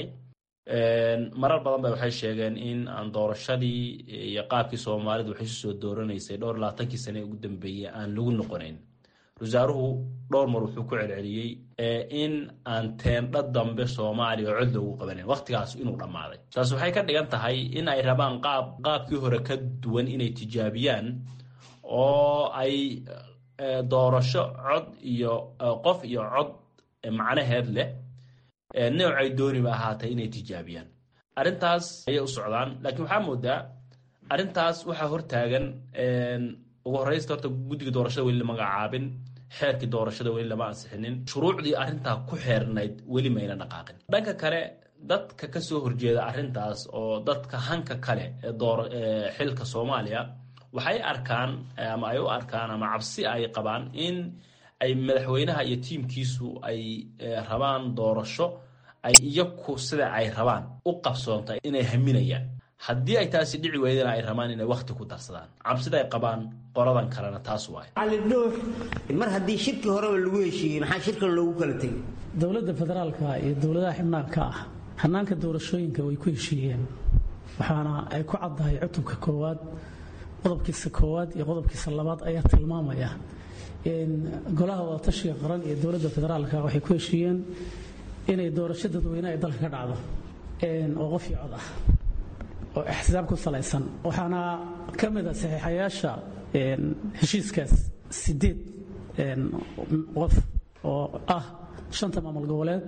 marar badan ba waxay sheegeen in aan doorashadii iyo qaabkii soomaalidu waxay isu soo dooranaysay dhowr labaatankii sane ugu dambeeyey aan lagu noqonayn wasaaruhu dhowr mar wuxuu ku celceliyey in aan teendha dambe soomaaliya cod loogu qabanayn wakhtigaas inuu dhammaaday taas waxay ka dhigan tahay in ay rabaan qaab qaabkii hore ka duwan inay tijaabiyaan oo ay doorasho cod iyo qof iyo cod macnaheed leh noocay dooniba ahaatay inay tijaabiyaan arrintaas ayay u socdaan laakiin waxaa moodaa arrintaas waxaa hortaagan ugu horreysta horta guddiga doorashada weli lama magacaabin xeerkii doorashada weli lama ansixinin shuruucdii arrintaa ku xeernayd weli mayna dhaqaaqin dhanka kale dadka ka soo horjeeda arrintaas oo dadka hanka kale ee xilka soomaaliya waxay arkaan ama ay u arkaan ama cabsi ay qabaan in ay madaxweynaha iyo tiimkiisu ay rabaan doorasho ay iyaku sida ay rabaan u qabsoonta inay haminayaan haddii ay taasi dhici weydana ay rabaan inay wakhti ku darsadaan cabsida ay qabaan qoladan kalena taas waay
cali dhuux mar haddii shirkii horeba lagu heshiiyey maxaa shirkan loogu kala tegay
dowladda federaalka iyo dowladaha xibnaanka ah hanaanka doorashooyinka way ku heshiiyeen waxaana ay ku caddahay cutubka koowaad qodobkiisa koowaad iyo qodobkiisa labaad ayaa tilmaamaya golaha wadatashiga qaran iyo dowladda federaalka waxay ku heshiiyeen inay doorasho dadweyne ay dalka ka dhacdo oo qof iyo cod ah oo ixtisaab ku salaysan waxaana ka mid a saxiixayaasha heshiiskaas sideed qof oo ah shanta maamul goboleed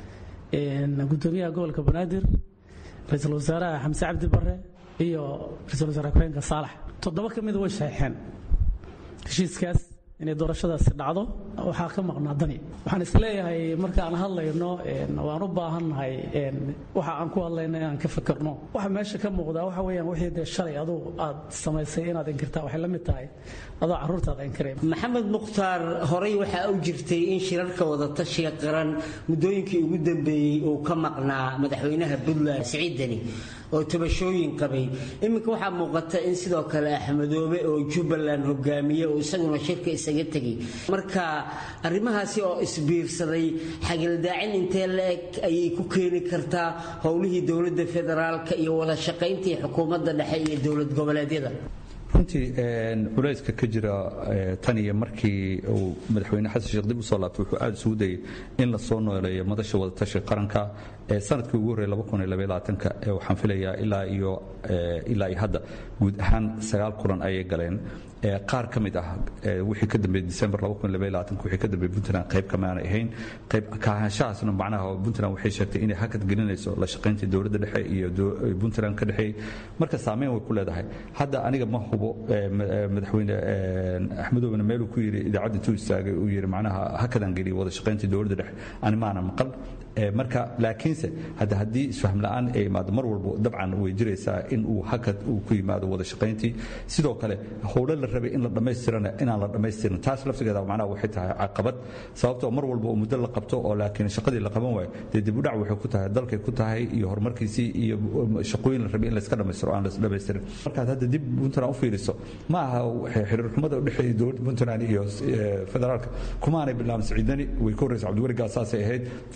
gudoomiyaha gobolka banaadir ra-iisul wasaaraha xamse cabdi bare iyo ra-isul wasaare ku-xigeenka saalax toddoba ka mida way saxiixeen heshiiskaas inay doorashadaasi dhacdo waxaa ka maqnaa dani waxaan isleeyahay marka aan hadlayno waan u baahannahay waxa aan ku hadlayno inaan ka fakerno waxa meesha ka muuqdaa waxa weeyaan wixii dee shalay aduu aad samaysay inaad inkirtaa waxay la mid tahay adoo carruurtaada inkiray
maxamed mukhtaar horey waxaa u jirtay in shirarka wadatashiga qaran muddooyinkii ugu dambeeyey uu ka maqnaa madaxweynaha puntland siciid deni oo tabashooyin qabay iminka waxaa muuqata in sidoo kale axmedoobe oo jubbaland hogaamiye oo isaguna shirka isaga tegay marka arrimahaasi oo isbiirsaday xagildaacin intee la-eg ayay ku keeni kartaa howlihii dowladda federaalka iyo wada shaqayntii xukuumadda dhexe iyo dowlad goboleedyada
runtii culayska ka jira tan iyo markii uu madaxweyne xasan sheekh dib usoo laabtay wuxuu aada isugu dayay in la soo nooleeyo madasha wadatashiga qaranka sanadkii ugu horreeyay waxaan filayaa ilaa iyo ilaa iyo hadda guud ahaan sagaal kulan ayay galeen qaar ka mid ah wixii ka dambeeyey December 2022 wixii ka dambeeyey Puntland qayb kama aanay ahayn qayb ka ahaanshahaasna macnaha Puntland waxay sheegtay inay hakad gelinayso la shaqaynta dowladda dhexe iyo Puntland ka dhexe marka saameyn way ku leedahay hadda aniga ma hubo madaxweyne Axmedowna meel uu ku yiri idaacadda intuu istaagay uu yiri macnaha hakadan geliyo wada shaqaynta dowladda dhexe ani maana maqal marka laakiinse hadda haddii isfahm la'aan ay imaado mar walbo dabcan way jiraysaa in uu hakad uu ku yimaado wada shaqayntii sidoo kale howlo la rabay in la dhammaystirana inaan la dhammaystirin taas laftigeeda macnaha waxay tahay caqabad sababtoo mar walba oo muddo la qabto oo laakiin shaqadii la qaban waayo dee dib u dhac waxay ku tahay dalkay ku tahay iyo horumarkiisii iyo shaqooyin la rabay in layska dhammaystiro aan la dhammaystirin markaad hadda dib puntland u fiiriso ma aha xiriir xumada u dhexeeya dowladda puntland iyo federaalka kumaanay bilaabin siciidani way ka horreysa cabdiweli gaasaasay ahayd farol saas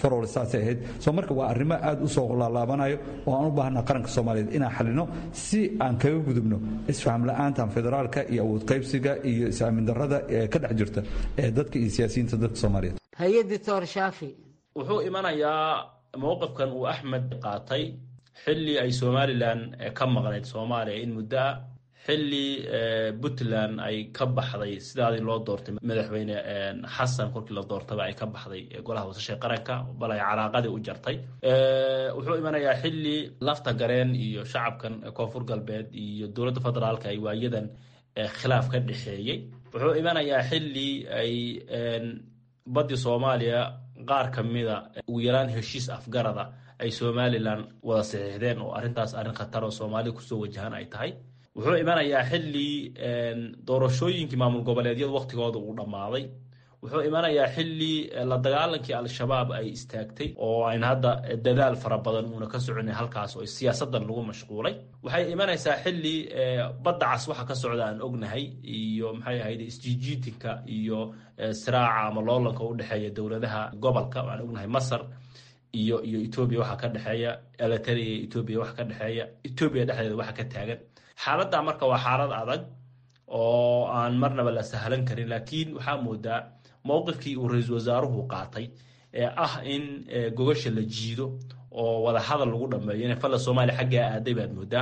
sidaasay ahayd soo marka waa arrimo aad u soo laalaabanayo oo aan u baahana qaranka soomaaliyeed inaan xalino si aan kaga gudubno isfaham la-aantan federaalka iyo awood qaybsiga iyo is-aamin darrada ee ka dhex jirta ee dadka iyo siyaasiyiinta dadka soomaaliyeed
haye doctor shaafi
wuxuu imanayaa mowqifkan uu axmed qaatay xilli ay somalilan ka maqnayd soomaaliya in muddo ah xilli puntland ay ka baxday sidaadii loo doortay madaxweyne xasan kolkii la doortaba ay ka baxday golaha wasashay qaranka bal ay calaaqadii u jartay wuxuu imanayaa xilli lafta gareen iyo shacabkan koonfur galbeed iyo dowladda federaalka ay waayadan khilaaf ka dhexeeyey wuxuu imanayaa xilli ay baddii soomaaliya qaar ka mida ugu yaraan heshiis afgarada ay somalilan wada saxiixdeen oo arrintaas arrin khatar oo soomaalida kusoo wajahan ay tahay wuxuu imanayaa xilli doorashooyinkii maamul goboleedyadu waqtigooda uu dhammaaday wuxuu imanayaa xilli la dagaalankii al-shabaab ay istaagtay oo ayn hadda dadaal fara badan uuna ka soconay halkaas oo siyaasadan lagu mashquulay waxay imanaysaa xilli badda cas waxa ka socda aan ognahay iyo maxay ahayd isjiijiitinka iyo siraaca ama loolanka u dhexeeya dowladaha gobolka aan ognahay masar iyo iyo etoobiya waxa ka dhexeeya eliteria etoobiya waxa ka dhexeeya etoobiya dhexdeeda waxa ka taagan xaaladda marka waa xaalad adag oo aan marnaba la sahlan karin laakiin waxaa moodaa mowqifkii uu ra-iisul wasaaruhu qaatay ee ah in gogasha la jiido oo wada hadal lagu dhameeyo inay falla soomaaliya xaggaa aaday baad moodaa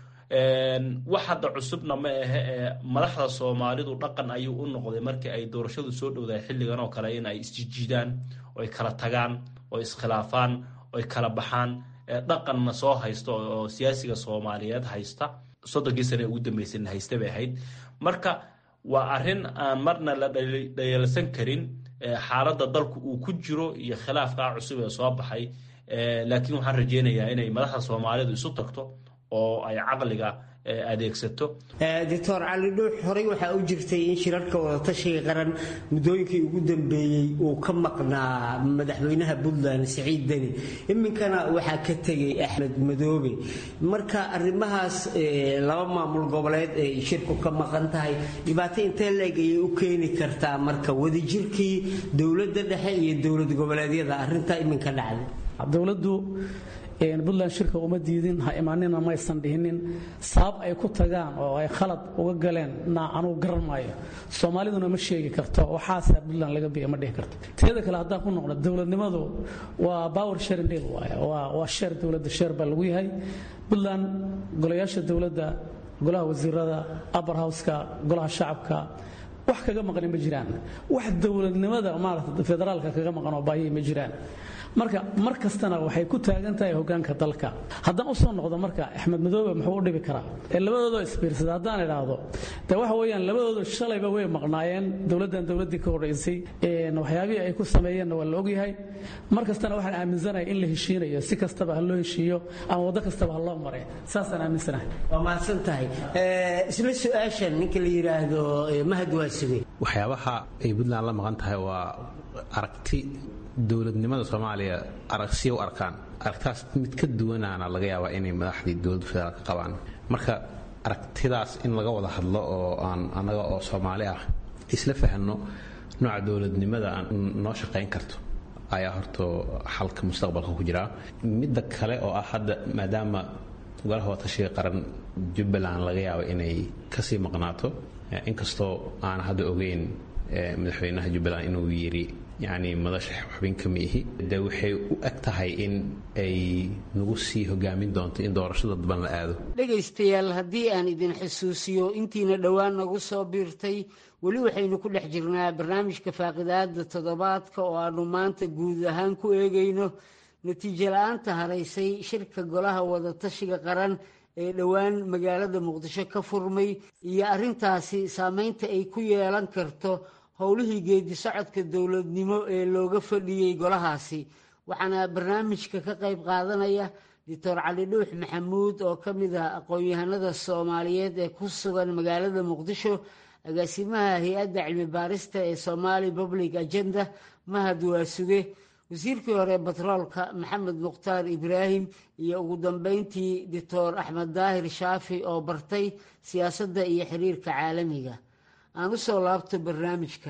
wax hadda cusubna ma ahe ee madaxda soomaalidu dhaqan ayuu u noqday markii ay doorashadu soo dhowdahay xilligan oo kale in ay isjijiidaan oo ay kala tagaan oo iskhilaafaan oo ay kala baxaan dhaqanna soo haysta oo siyaasiga soomaaliyeed haysta soddonkii sane ugu dambeysana haysta bay ahayd marka waa arrin aan marna la dhayalsan karin xaaladda dalku uu ku jiro iyo khilaafkaa cusub ee soo baxay laakiin waxaan rajeynayaa inay madaxda soomaalidu isu tagto oo ay caqliga adeegsato
doctor cali dhuux horey waxaa u jirtay in shirarka wadatashiga qaran muddooyinkii ugu dambeeyey uu ka maqnaa madaxweynaha puntland siciid deni iminkana waxaa ka tegay axmed madoobe marka arrimahaas laba maamul goboleed ay shirku ka maqan tahay dhibaato intee leeg ayay u keeni kartaa marka wadajirkii dowladda dhexe iyo dowlad goboleedyada arrintaa iminka dhacday
dowladdu puntland shirka uma diidin ha imaanina maysan dhihinin sabab ay ku tagaan oo ay khalad uga galeen na anugu garan maayo soomaaliduna ma sheegi karto waxaasa puntland laga biya ma dhihi karto teeda kale haddaan ku noqno dowladnimadu waa power sharing deal waaye waa sheer dowladda sheer baa lagu yahay puntland golayaasha dowladda golaha wasiirada upper houseka golaha shacabka wax kaga maqani ma jiraan wax dowladnimada maarata federaalka kaga maqan oo baayay ma jiraan marka mar kastana waxay ku taagan tahay hogaanka dalka haddaan u soo noqdo marka axmed madoobe muxuu u dhibi karaa ee labadoodoo isbiirsada haddaan idhaahdo de waxa weeyaan labadoodu shalayba way maqnaayeen dowladdan dowladdii ka horreysay waxyaabihii ay ku sameeyeenna waa la ogyahay mar kastana waxaan aaminsanahay in la heshiinayo si kastaba ha loo heshiiyo ama waddo kastaba ha loo mare saasaan aaminsanahay
waa mahadsan tahay isla su-aashan ninka la yidhaahdo mahad waa suge
waxyaabaha ay puntland la maqan tahay waa aragti dowladnimada soomaaliya aragsiya u arkaan aragtaas mid ka duwanaana laga yaabaa inay madaxdii dowladda federaalka qabaan marka aragtidaas in laga wada hadlo oo aan annaga oo soomaali ah isla fahanno nooca dowladnimada aan noo shaqayn karto ayaa horto xalka mustaqbalka ku jiraa midda kale oo ah hadda maadaama golaha watashiga qaran jubbaland laga yaabo inay kasii maqnaato inkastoo aan hadda ogeyn madaxweynaha jubbaland inuu yiri yacni madasha xubin kama ihi de waxay u eg tahay in ay nagu sii hogaamin doonto in doorashada daban la aado
dhegaystayaal haddii aan idin xusuusiyo intiina dhowaan nagu soo biirtay weli waxaynu ku dhex jirnaa barnaamijka faaqidaada toddobaadka oo aanu maanta guud ahaan ku eegayno natiijo la-aanta haraysay shirka golaha wadatashiga qaran ee dhowaan magaalada muqdisho ka furmay iyo arrintaasi saameynta ay ku yeelan karto howlihii geedi socodka dowladnimo ee looga fadhiyey golahaasi waxaana barnaamijka ka qayb qaadanaya doctor cali dhuux maxamuud oo ka mid ah aqoon-yahanada soomaaliyeed ee ku sugan magaalada muqdisho agaasimaha hay-adda cilmi baarista ee somali public agenda mahad waasuge wasiirkii hore batroolka maxamed mukhtaar ibraahim iyo ugu dambeyntii doctor axmed daahir shaafi oo bartay siyaasadda iyo xiriirka caalamiga aan u soo laabto barnaamijka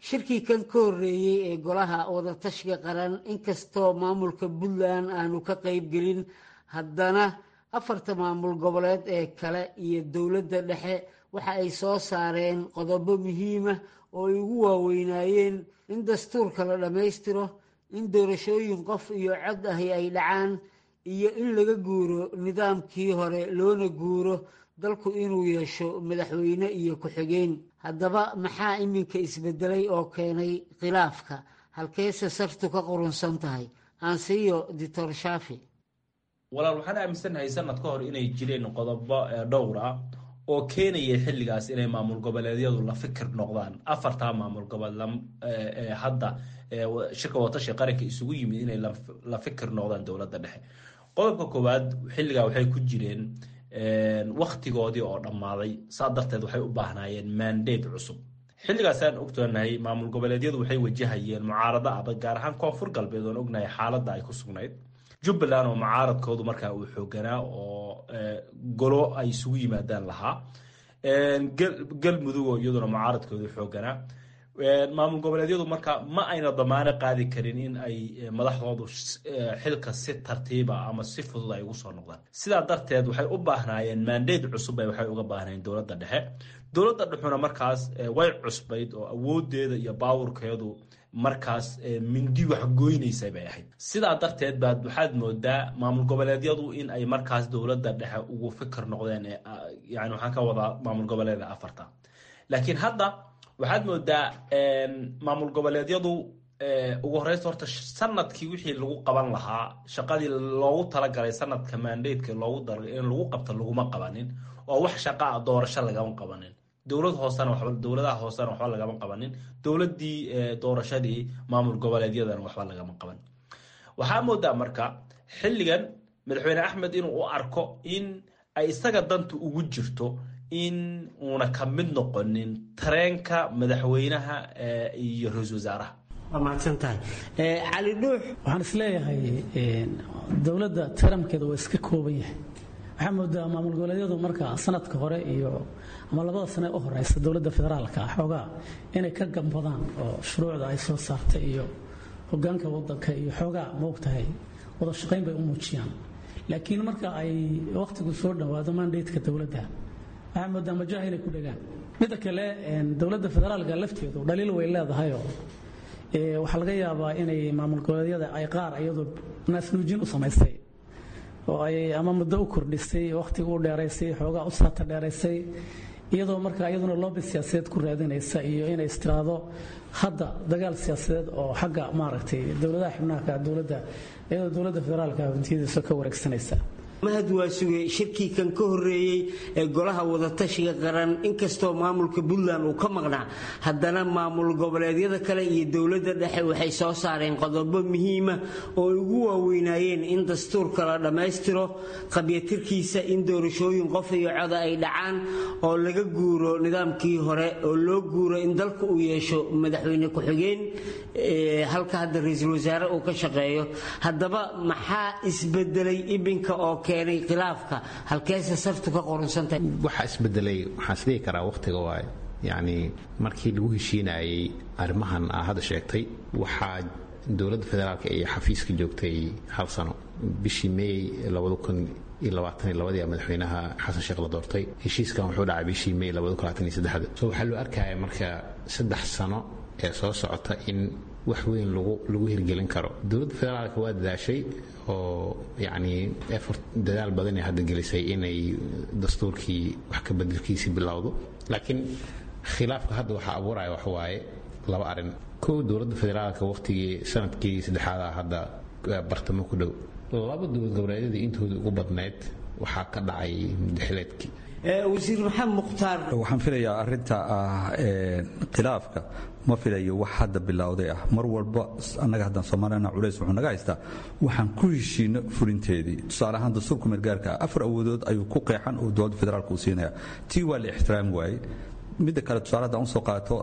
shirkii kan ka horreeyey ee golaha wadatashiga qaran inkastoo maamulka puntland aanu ka qaybgelin haddana afarta maamul goboleed ee kale iyo dowladda dhexe waxa ay soo saareen qodobo muhiima oo ay ugu waaweynaayeen in dastuurka la dhammaystiro in doorashooyin qof iyo cod ahi ay dhacaan iyo in laga guuro nidaamkii hore loona guuro dalku inuu yeesho madaxweyne iyo ku-xigeen haddaba maxaa iminka isbedelay oo keenay khilaafka halkeese sartu ka qurunsan tahay aansiiyo dictor shaafi
walaal waxaan aaminsanahay sanad ka hor inay jireen qodobo dhowr ah oo keenaya xilligaas inay maamul goboleedyadu la fikir noqdaan afartaa maamul goboleed hadda shirka watashi qaranka isugu yimid inay la fikir noqdaan dowladda dhexe qodobka koowaad xilligaa waxay ku jireen waktigoodii oo dhammaaday saa darteed waxay u baahnaayeen mandate cusub xilligaasaan ogtoonahay maamul goboleedyadu waxay wajahayeen mucaarado adag gaar ahaan koonfur galbeed oon ognahay xaaladda ay ku sugnayd jubbaland oo mucaaradkoodu markaa uu xooganaa oo golo ay isugu yimaadaan lahaa galmudug oo iyaduna mucaaradkoodu xooganaa maamul goboleedyadu marka ma ayna damaano qaadi karin in ay madaxdoodu xilka si tartiiba ama si fudud ay ugu soo noqdaan sidaa darteed waxay u baahnaayeen mandate cusub ay waxay uga baahnayeen dowladda dhexe dowladda dhexuna markaas way cusbayd oo awoodeeda iyo baawurkeedu markaas mindi wax goynaysay bay ahayd sidaa darteed baad waxaad moodaa maamul goboleedyadu in ay markaas dowladda dhexe ugu fikir noqdeen yani waxaan ka wadaa maamul goboleeda afarta laakiin hadda waxaad moodaa maamul goboleedyadu ugu horeysta horta sanadkii wixii lagu qaban lahaa shaqadii loogu talagalay sanadka mandateka loogu talagalay in lagu qabto laguma qabanin oo wax shaqa a doorasho lagama qabanin dowlad hoosena waxba dowladaha hoosena waxba lagama qabanin dowladdii doorashadii maamul goboleedyadana waxba lagama qaban waxaa moodaa marka xilligan madaxweyne axmed inuu u arko in ay isaga danta ugu jirto in uuna ka mid noqonin tareenka madaxweynaha iyo ra-iisul wasaaraha
waa mahadsan tahay cali dhuux
waxaan isleeyahay dowladda taramkeeda waa iska kooban yahay waxaa moodaa maamul goboleedyadu marka sanadka hore iyo ama labada sane u horeysa dowladda federaalka ah xoogaa inay ka gambadaan oo shuruucda ay soo saartay iyo hogaanka wadanka iyo xoogaa maogtahay wada shaqayn bay u muujiyaan laakiin marka ay wakhtigu soo dhowaado mandateka dowladda waxaa moodaa majaha inay ku dhegaan midda kale dowladda federaalka lafteedu dhaliil way leedahayoo waxaa laga yaabaa inay maamul goboleedyada ay qaar iyadoo naasnuujin u samaysay oo ay ama muddo u kordhisay wakhtiga u dheeraysay xoogaa u saata dheeraysay iyadoo marka iyaduna loobi siyaasadeed ku raadinaysa iyo inay istiraado hadda dagaal siyaasadeed oo xagga maaragtay dowladaha xubnaha dowladda iyadoo dowladda federaalka hantiyadiisa ka wareegsanaysa
mahad waa sugay shirkii kan ka horreeyey ee golaha wadatashiga qaran inkastoo maamulka puntland uu ka maqnaa haddana maamul goboleedyada kale iyo dowladda dhexe waxay soo saareen qodobo muhiima oo ay ugu waaweynaayeen in dastuurka la dhammaystiro qabyatirkiisa in doorashooyin qof iyo coda ay dhacaan oo laga guuro nidaamkii hore oo loo guuro in dalku uu yeesho madaxweyne ku-xigeen halka hadda ra-iisul wasaare uu ka shaqeeyo haddaba maxaa isbedelay ibinka oo keenay khilaafka halkeese sartu ka qorunsantahay
waxaa isbedelay waxaan isdhihi karaa wakhtiga waaye yacni markii lagu heshiinayay arrimahan aa hadda sheegtay waxaa dowladda federaalka iyo xafiiska joogtay hal sano bishii meey labada kun iyo labaatan iyo labadii madaxweynaha xasan sheekh la doortay heshiiskan wuxuu dhacay bishii meey labada kun labaatan iyo saddexda so waxaa loo arkaya marka saddex sano ee soo socota in wax weyn lagu hirgelin karo dowladda federaalka waa dadaashay oo yacni effort dadaal badanay hadda gelisay inay dastuurkii wax ka bedelkiisii bilowdo laakiin khilaafka hadda waxaa abuuraya wax waaye laba arrin kow dowladda federaalka wakhtigii sanadkii saddexaada hadda bartamo ku dhow laba dowlad goboleedyadii intoodii ugu badnayd waxaa ka dhacay mudaxileedkii
wasiir maxamed mukhtaar
waxaan filayaa arinta ah khilaafka ma filayo wax hadda bilowday ah mar walba annaga haddaan soomaalina culays wuxuu naga haystaa waxaan ku heshiino fulinteedii tusaale ahaan dastuurka meelgaarka ah afar awoodood ayuu ku qeexan oo dowladda federaalka uu siinaya tii waa la ixtiraami waayey midda kale tusaale haddaan usoo qaato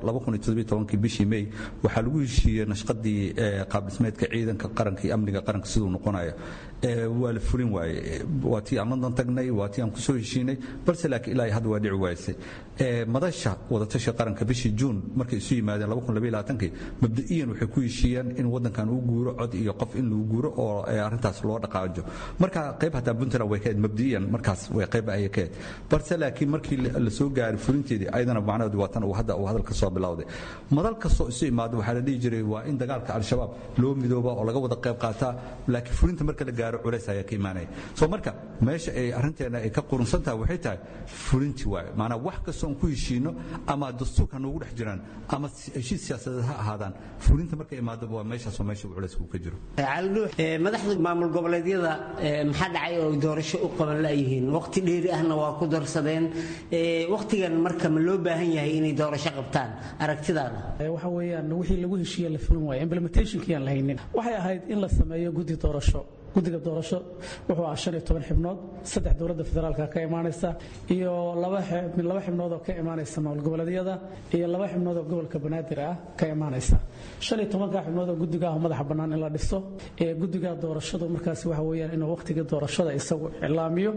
bishii may waxaa lagu heshiiyey nashqadii qaabdhismeedka ciidanka qaranka iyo amniga qaranka siduu noqonayo waa la fulin waaye waa tii aan london tagnay waa tii aan kusoo heshiinay balse laakiin ilaa hadda waa dhici waayse madasha wadatasha qaranka bishii juun markay isu yimaadeen kii mabda'iyan waxay ku heshiiyeen in wadankan uu guuro cod iyo qof in lagu guuro oo arrintaas loo dhaqaajo marka qayb hataa puntland way kaed mabda'iyan markaas way qayb ayay kaed balse laakiin markii la soo gaaray fulinteedii ayadana macnaheedu waa tan uu hadda uu hadalka soo bilowday madal kastoo isu imaado waxaa la dhihi jiray waa in dagaalka al-shabaab loo midooba oo laga wada qayb qaataa laakiin fulinta marka la gaaro culays ayaa ka imaanaya soo marka meesha ay arrinteena ay ka qurunsan tahay waxay tahay fulinti waaye maanaa wax kastoo aan ku heshiino ama dastuurka noogu dhex jiraan ama heshiis siyaasadeed ha ahaadaan fulinta marka imaado waa meeshaasoo meesha uu culaysku ka jiro
madaxda maamul goboleedyada maxaa dhacay oo doorasho u qaban layihiin waqti dheeri ahna waa ku darsadeen waqtigan marka ma loo baahan yahay inay doorasho qabtaan aragtidaada
waxa weeyaan wixii lagu heshiiye la fulin waaya implementationkii aan la haynin waxay ahayd in la sameeyo guddi doorasho guddiga doorasho wuxuu ahaa shan iyo toban xibnood saddex dowladda federaalka ka imaanaysa iyo laba xibnood oo ka imaanaysa maamul goboleedyada iyo laba xibnood oo gobolka banaadir ah ka imaanaysa shan iyo tobanka xibnood oo guddiga ah madaxa bannaan in la dhiso ee guddiga doorashadu markaasi waxa weeyaan inuu waqtiga doorashada isagu iclaamiyo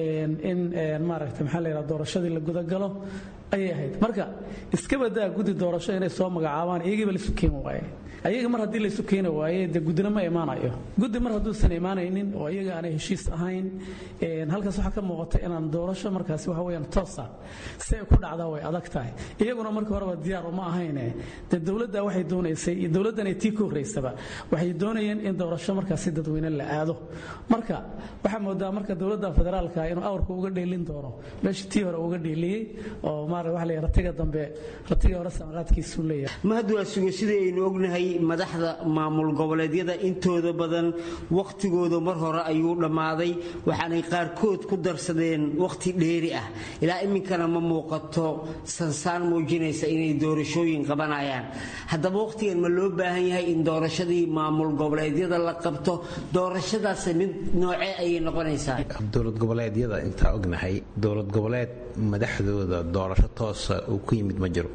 in maaragtay maxaa la yidhaha doorashadii la gudagalo ayay ahayd marka iska badaa guddi doorasho inay soo magacaabaan iyagiiba laisu keeni waaye ayaga mar haddii laysu keeni waaye dee guddina ma imaanayo guddi mar hadduusan imaanaynin oo iyaga aanay heshiis ahayn halkaas waxaa ka muuqata inaan doorasho markaasi waxa weeyaan toosa si ay ku dhacdaa way adag tahay iyaguna markii horeba diyaar uma ahayne dee dowladda waxay doonaysay iyo dowladdanay tii ka horraysaba waxay doonayeen in doorasho markaasi dadweyne la aado marka waxaa moodaa marka dowladda federaalka inuu awrka uga dheelin doono meeshii tii hore uga dheeliyey oo maara waxa la yidhaha ratiga dambe ratiga hore samaqaadkiisuu leeyahay
mahad waa sugo sidii aynu ognahay madaxda maamul goboleedyada intooda badan wakhtigooda mar hore ayuu dhammaaday waxaanay qaarkood ku darsadeen wakhti dheeri ah ilaa iminkana ma muuqato sansaan muujinaysa inay doorashooyin qabanayaan haddaba wakhtigan ma loo baahan yahay in doorashadii maamul goboleedyada la qabto doorashadaas mid noocee ayay noqonaysaa
dowlad goboleedyada intaa ognahay dowlad goboleed madaxdooda doorasho toosa uu ku yimid ma jiro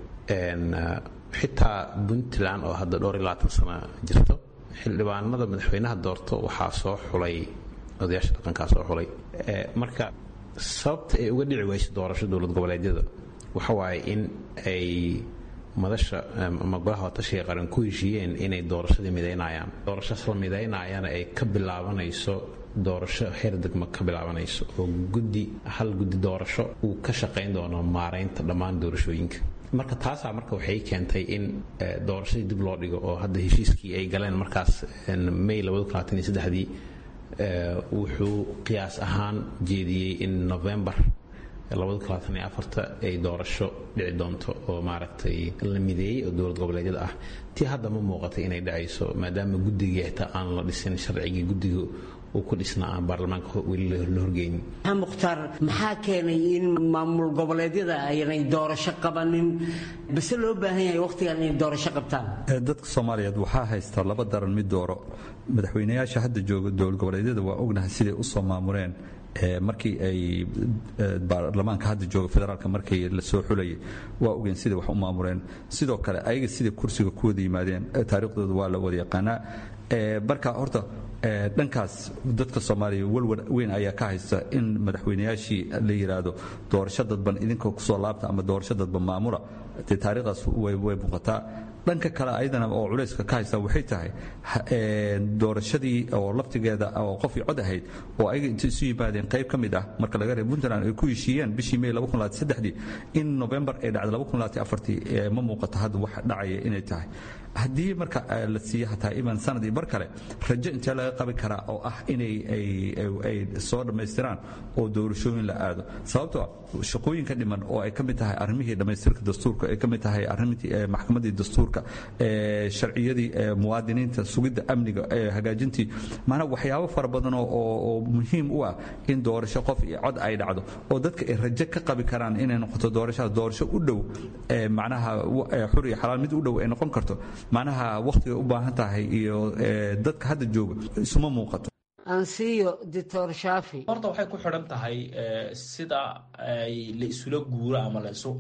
xitaa puntland oo hadda dhowr iyo labaatan sana jirto xildhibaanada madaxweynaha doorto waxaa soo xulay odayaasha dhaqankaa soo xulay marka sababta ay uga dhici wayso doorasho dowlad goboleedyada waxa waaye in ay madasha ama golaha watashiga qaran ku heshiiyeen inay doorashadii midaynayaan doorashaas la midaynaayana ay ka bilaabanayso doorasho heer degma ka bilaabanayso oo guddi hal guddi doorasho uu ka shaqayn doono maaraynta dhammaan doorashooyinka marka taasaa marka waxay keentay in doorashadii dib loo dhigo oo hadda heshiiskii ay galeen markaas may dii wuxuu qiyaas ahaan jeediyey in novembar ay doorasho dhici doonto oo maaragtay la mideeyey oo dowlad goboleedyada ah tii hadda ma muuqatay inay dhacayso maadaama guddigii xitaa aan la dhisin sharcigii guddiga uu ku dhisnaa aan baarlamaanka weli la horgeynin
mukhtaar maxaa keenay in maamul goboleedyada aynay doorasho qabanin base loo baahan yahay wakhtigan inay doorasho qabtaan
dadka soomaaliyeed waxaa haysta laba daran mid dooro madaxweynayaasha hadda jooga dowlad goboleedyada waa ognahay siday u soo maamureen markii ay baarlamaanka hadda jooga federaalka markii la soo xulayay waa ogeen siday wax u maamureen sidoo kale ayaga siday kursiga ku wada yimaadeen taariikhdooda waa la wada yaqaanaa marka horta dhankaas dadka soomaaliya walwal weyn ayaa ka haysta in madaxweynayaashii la yidhaahdo doorasho dadban idinka kusoo laabta ama doorasho dadban maamula dee taariikhdaas way muuqataa dhanka kale ayadana oo culayska ka haysta waxay tahay doorashadii oo laftigeeda oo qofii cod ahayd oo ayaga inta isu yimaadeen qayb ka mid ah marka laga reeb puntland ay ku heshiiyeen bishii may in november ay dhacday ma muuqato hadda wax dhacaya inay tahay haddii marka la siiyo hataa iman sanadii bar kale rajo intee laga qabi karaa oo ah inay ay soo dhammaystiraan oo doorashooyin la aado sababtoo shaqooyinka dhiman oo ay ka mid tahay arrimihii dhammaystirka dastuurka ay ka mid tahay arrimtii maxkamadii dastuurka sharciyadii muwaadiniinta sugidda amniga hagaajintii maanaa waxyaabo fara badan oo muhiim u ah in doorasho qof iyo cod ay dhacdo oo dadka ay rajo ka qabi karaan inay noqoto doorashada doorasho u dhow macnaha xur iyo xalaal mid u dhow ay noqon karto macnaha wakhtigay u baahan tahay iyo dadka hadda jooga isuma muuqato
ansiyo doctor shafi
horta waxay ku xidhan tahay sida ay la isula guuro ama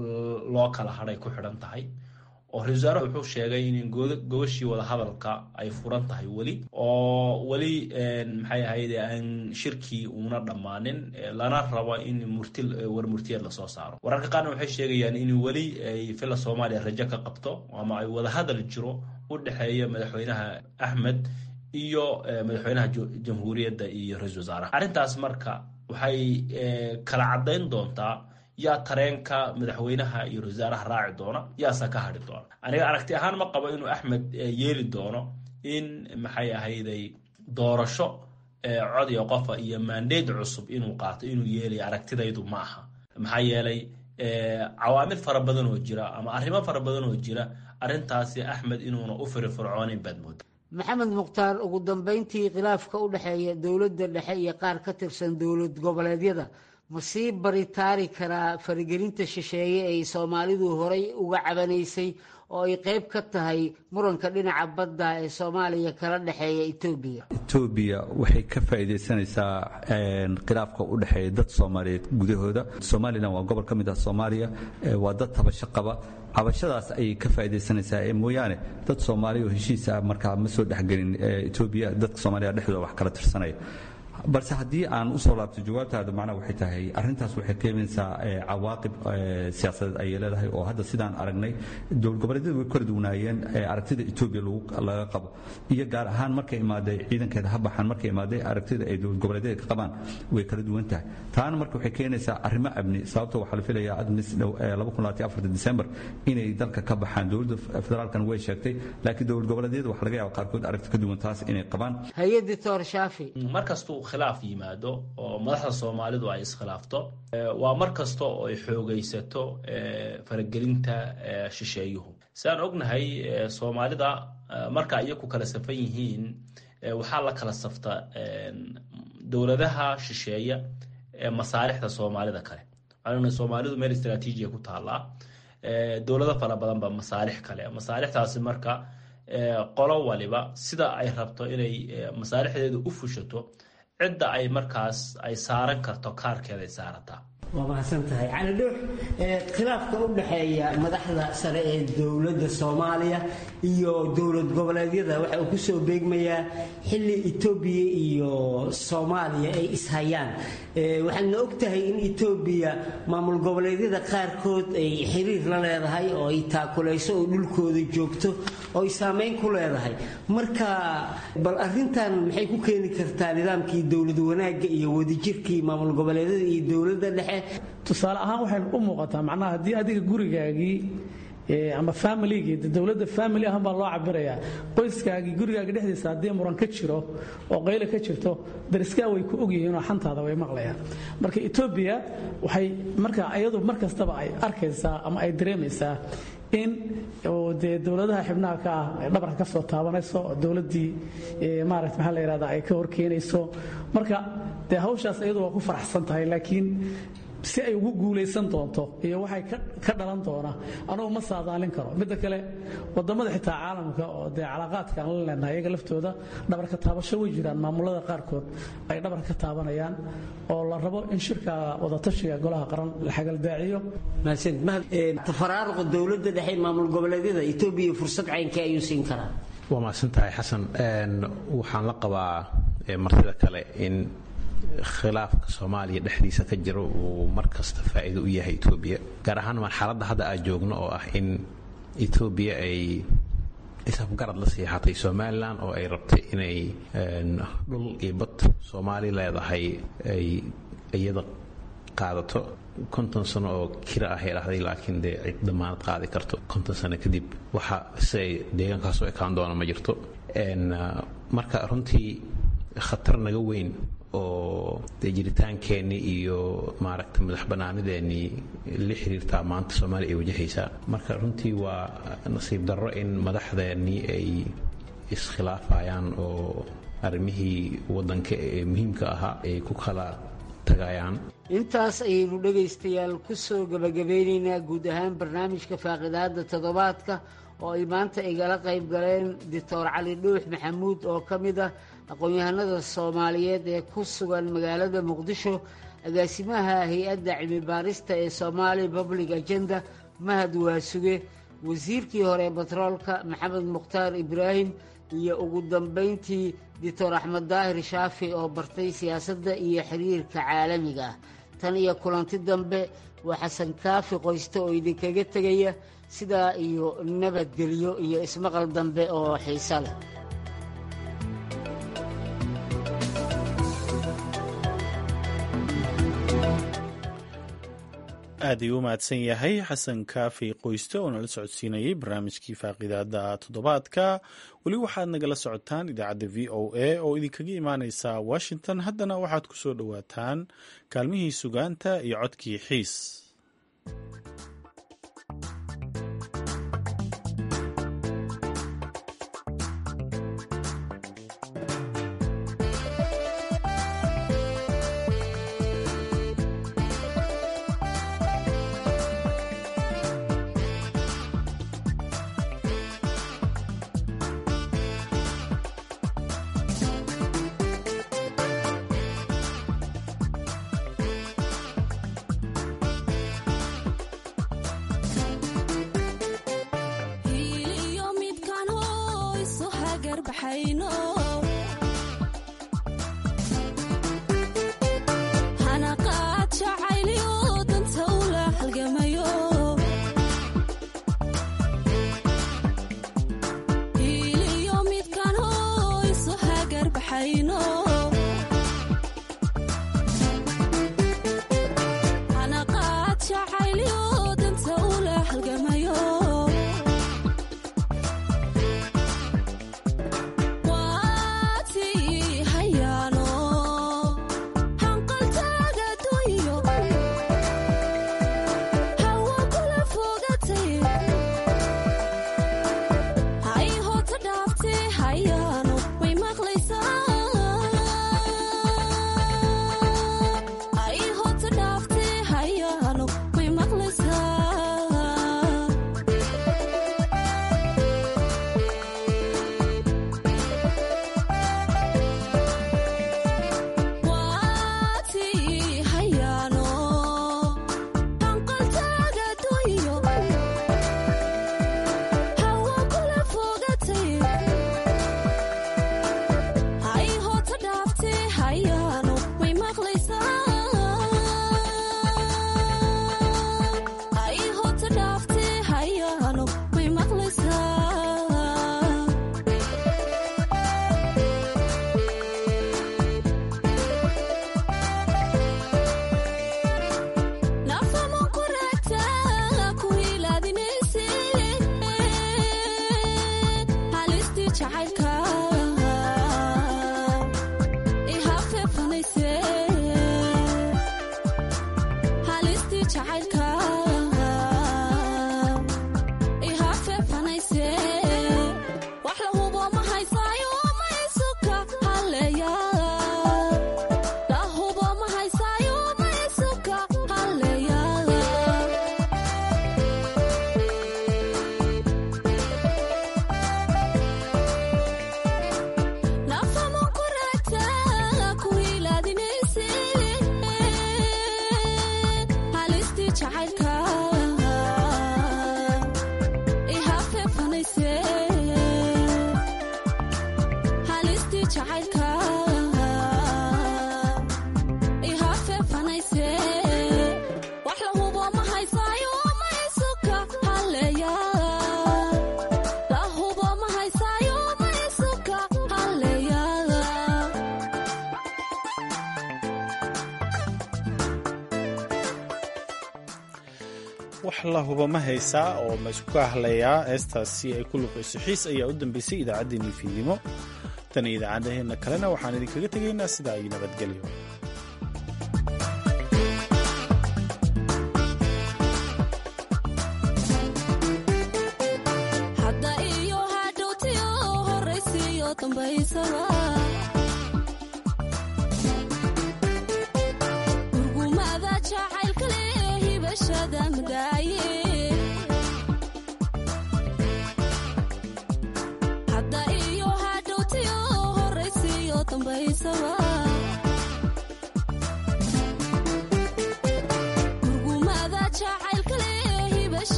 loo kala hadhay ku xidhan tahay oo ra-isul wasaaraha wuxuu sheegay in gogashii wadahadalka ay furan tahay weli oo weli maxay ahayd aan shirkii uuna dhammaanin lana rabo in murti war murtiyeed lasoo saaro wararka qaarna waxay sheegayaan in weli ay fila soomaaliya rajo ka qabto ama ay wadahadal jiro u dhexeeya madaxweynaha axmed iyo madaxweynaha jamhuuriyadda iyo ra-isul wasaaraha arrintaas marka waxay kala caddayn doontaa yaa tareenka madaxweynaha iyo ra-isul wasaaraha raaci doona yaasa ka hadhi doona aniga aragti ahaan ma qabo inuu axmed yeeli doono in maxay ahayday doorasho cod iyo qofa iyo maandeed cusub inuu qaato inuu yeelaya aragtidaydu ma aha maxaa yeelay cawaamid fara badan oo jira ama arrimo fara badan oo jira arrintaasi axmed inuuna u firifircoonin baad mooda
maxamed mukhtaar ugu dambeyntii khilaafka u dhexeeya dowladda dhexe iyo qaar ka tirsan dowlad goboleedyada ma sii baritaari karaa faragelinta shisheeye ay soomaalidu horay uga cabanaysay oo ay qayb ka tahay muranka dhinaca badda ee soomaaliya kala dhexeeya etoobiya
etoobiya waxay ka faa'iidaysanaysaa khilaafka u dhexeeya dad soomaaliyeed gudahooda somalilan waa gobol ka mid ah soomaaliya waa dad tabasho qaba cabashadaas ayay ka faa'iidaysanaysaa mooyaane dad soomaaliya oo heshiisa markaa ma soo dhexgelin etoobiya dadka soomaaliya dhexdooda wax kala tirsanaya balse haddii aan usoo laabto jawaabtaada macnaha waxay tahay arrintaas waxay keenaysaa cawaaqib siyaasadeed ayay leedahay oo hadda sidaan aragnay dowlad goboleedyadu way kala duwanaayeen aragtida etoobiya laga qabo iyo gaar ahaan markay imaaday ciidankeeda ha baxaan markay imaaday aragtida ay dowlad goboleedyada ka qabaan way kala duwan tahay taana marka waxay keenaysaa arrimo amni sababto waxaa la filayaa admis december inay dalka ka baxaan dowladda federaalkan way sheegtay laakiin dowlad goboleedyada waxa laga yaaba qaarkood aragti ka duwan taas inay qabaan
hay-addi toor shaafi
markastuu khilaaf yimaado oo madaxda soomaalidu ay iskhilaafto waa mar kasta oo ay xoogaysato faragelinta shisheeyuhu sidaan ognahay soomaalida marka iyaku kala safan yihiin waxaa la kala safta dowladaha shisheeya ee masaalixda soomaalida kale waxaan soomaalidu meel istraatiijiya ku taallaa dowlado fara badan ba masaalix kale masaalixdaasi marka qolo waliba sida ay rabto inay masaalixdeedu u fushato cidda ay markaas ay saaran karto kaarkeeda ay saarataa
waa mahadsan tahay cali dhuux khilaafka u dhexeeya madaxda sare ee dowladda soomaaliya iyo dowlad goboleedyada waxa uu kusoo beegmayaa xilli etoobiya iyo soomaaliya ay ishayaan waxaadna og tahay in etoobiya maamul goboleedyada qaarkood ay xiriir la leedahay oo ay taakulayso oo dhulkooda joogto oo ay saameyn ku leedahay marka bal arintan maxay ku keeni kartaa nidaamkii dowlad wanaagga iyo wadajirkii maamul goboleedyada iyo dowladda dhexe
tusaale ahaan waxay u muuqataa macnaha haddii adiga gurigaagii ama familigii dowladda family ahaan baa loo cabirayaa qoyskaagii gurigaaga dhexdiisa haddii muran ka jiro oo qayle ka jirto dariskaa way ku ogyihiinoo xantaada way maqlayaan marka etoobiya waxay marka iyadu mar kastaba ay arkaysaa ama ay dareemaysaa in dee dowladaha xibnaha ka ah ay dhabarka ka soo taabanayso oo dowladdii maarata maxaa la yidhahda ay ka horkeenayso marka dee hawshaas iyadu waa ku faraxsan tahay laakiin si ay ugu guulaysan doonto iyo waxay ka dhalan doona anugu ma saadaalin karo midda kale wadamada xitaa caalamka oo dee calaaqaadka aan la leenahay iyaga laftooda dhabarka taabasho way jiraan maamulada qaarkood ay dhabar ka taabanayaan oo la rabo in shirka wadatashiga golaha qaran la xagaldaaciyo
tafaraaruqa dowladda dhexe maamul goboleedyada etoobiya fursad caynkee ayuu siin karaa
waa mahadsan tahay xasan waxaan la qabaa martida kale in khilaafka soomaaliya dhexdiisa ka jiro uu mar kasta faa'iido u yahay etoobiya gaar ahaan marxaladda hadda aad joogno oo ah in etoobiya ay isafgarad la siixatay somalilan oo ay rabtay inay dhul iyo bad soomaali leedahay ay iyada qaadato konton sano oo kira ah ay dhahday laakiin dee cid damaanad qaadi karto konton sano kadib waxa si ay deegaankaas u ekaan doona ma jirto marka runtii khatar naga weyn oo dee jiritaankeenii iyo maaragta madax bannaanideennii la xiriirtaa maanta soomaaliya ay wajahaysaa marka runtii waa nasiib darro in madaxdeennii ay iskhilaafayaan oo arrimihii waddanka ee muhiimka ahaa ay ku kala tagayaan
intaas ayaynu dhegaystayaal ku soo gebagabeynaynaa guud ahaan barnaamijka faaqidaada toddobaadka oo ay maanta igala qayb galeen doctor cali dhuux maxamuud oo ka mid ah aqoon-yahanada soomaaliyeed ee ku sugan magaalada muqdisho agaasimaha hay-adda cilmi baarista ee somaali public agenda mahad waasuge wasiirkii hore batroolka maxamed mukhtaar ibraahim iyo ugu dambayntii doctor axmed daahir shaafi oo bartay siyaasadda iyo xiriirka caalamiga ah tan iyo kulanti dambe waa xasan kaafi qoyste oo idinkaga tegaya sidaa iyo nabadgelyo iyo ismaqal dambe oo xiiso leh
aad ayuu u mahadsan yahay xasan kaafi qoyste oo nala socodsiinayay barnaamijkii faaqidaada toddobaadka weli waxaad nagala socotaan idaacadda v o a oo idinkaga imaaneysa washington haddana waxaad ku soo dhowaataan kaalmihii sugaanta iyo codkii xiis wax la huba ma haysaa oo ma isku ka hadlayaa heestaasi ay ku luqayso xiis ayaa u dambeysay idaacaddeenii fiidnimo tan iyo idaacadaheenna kalena waxaan idinkaga tegaynaa sidaa iyo nabadgelyo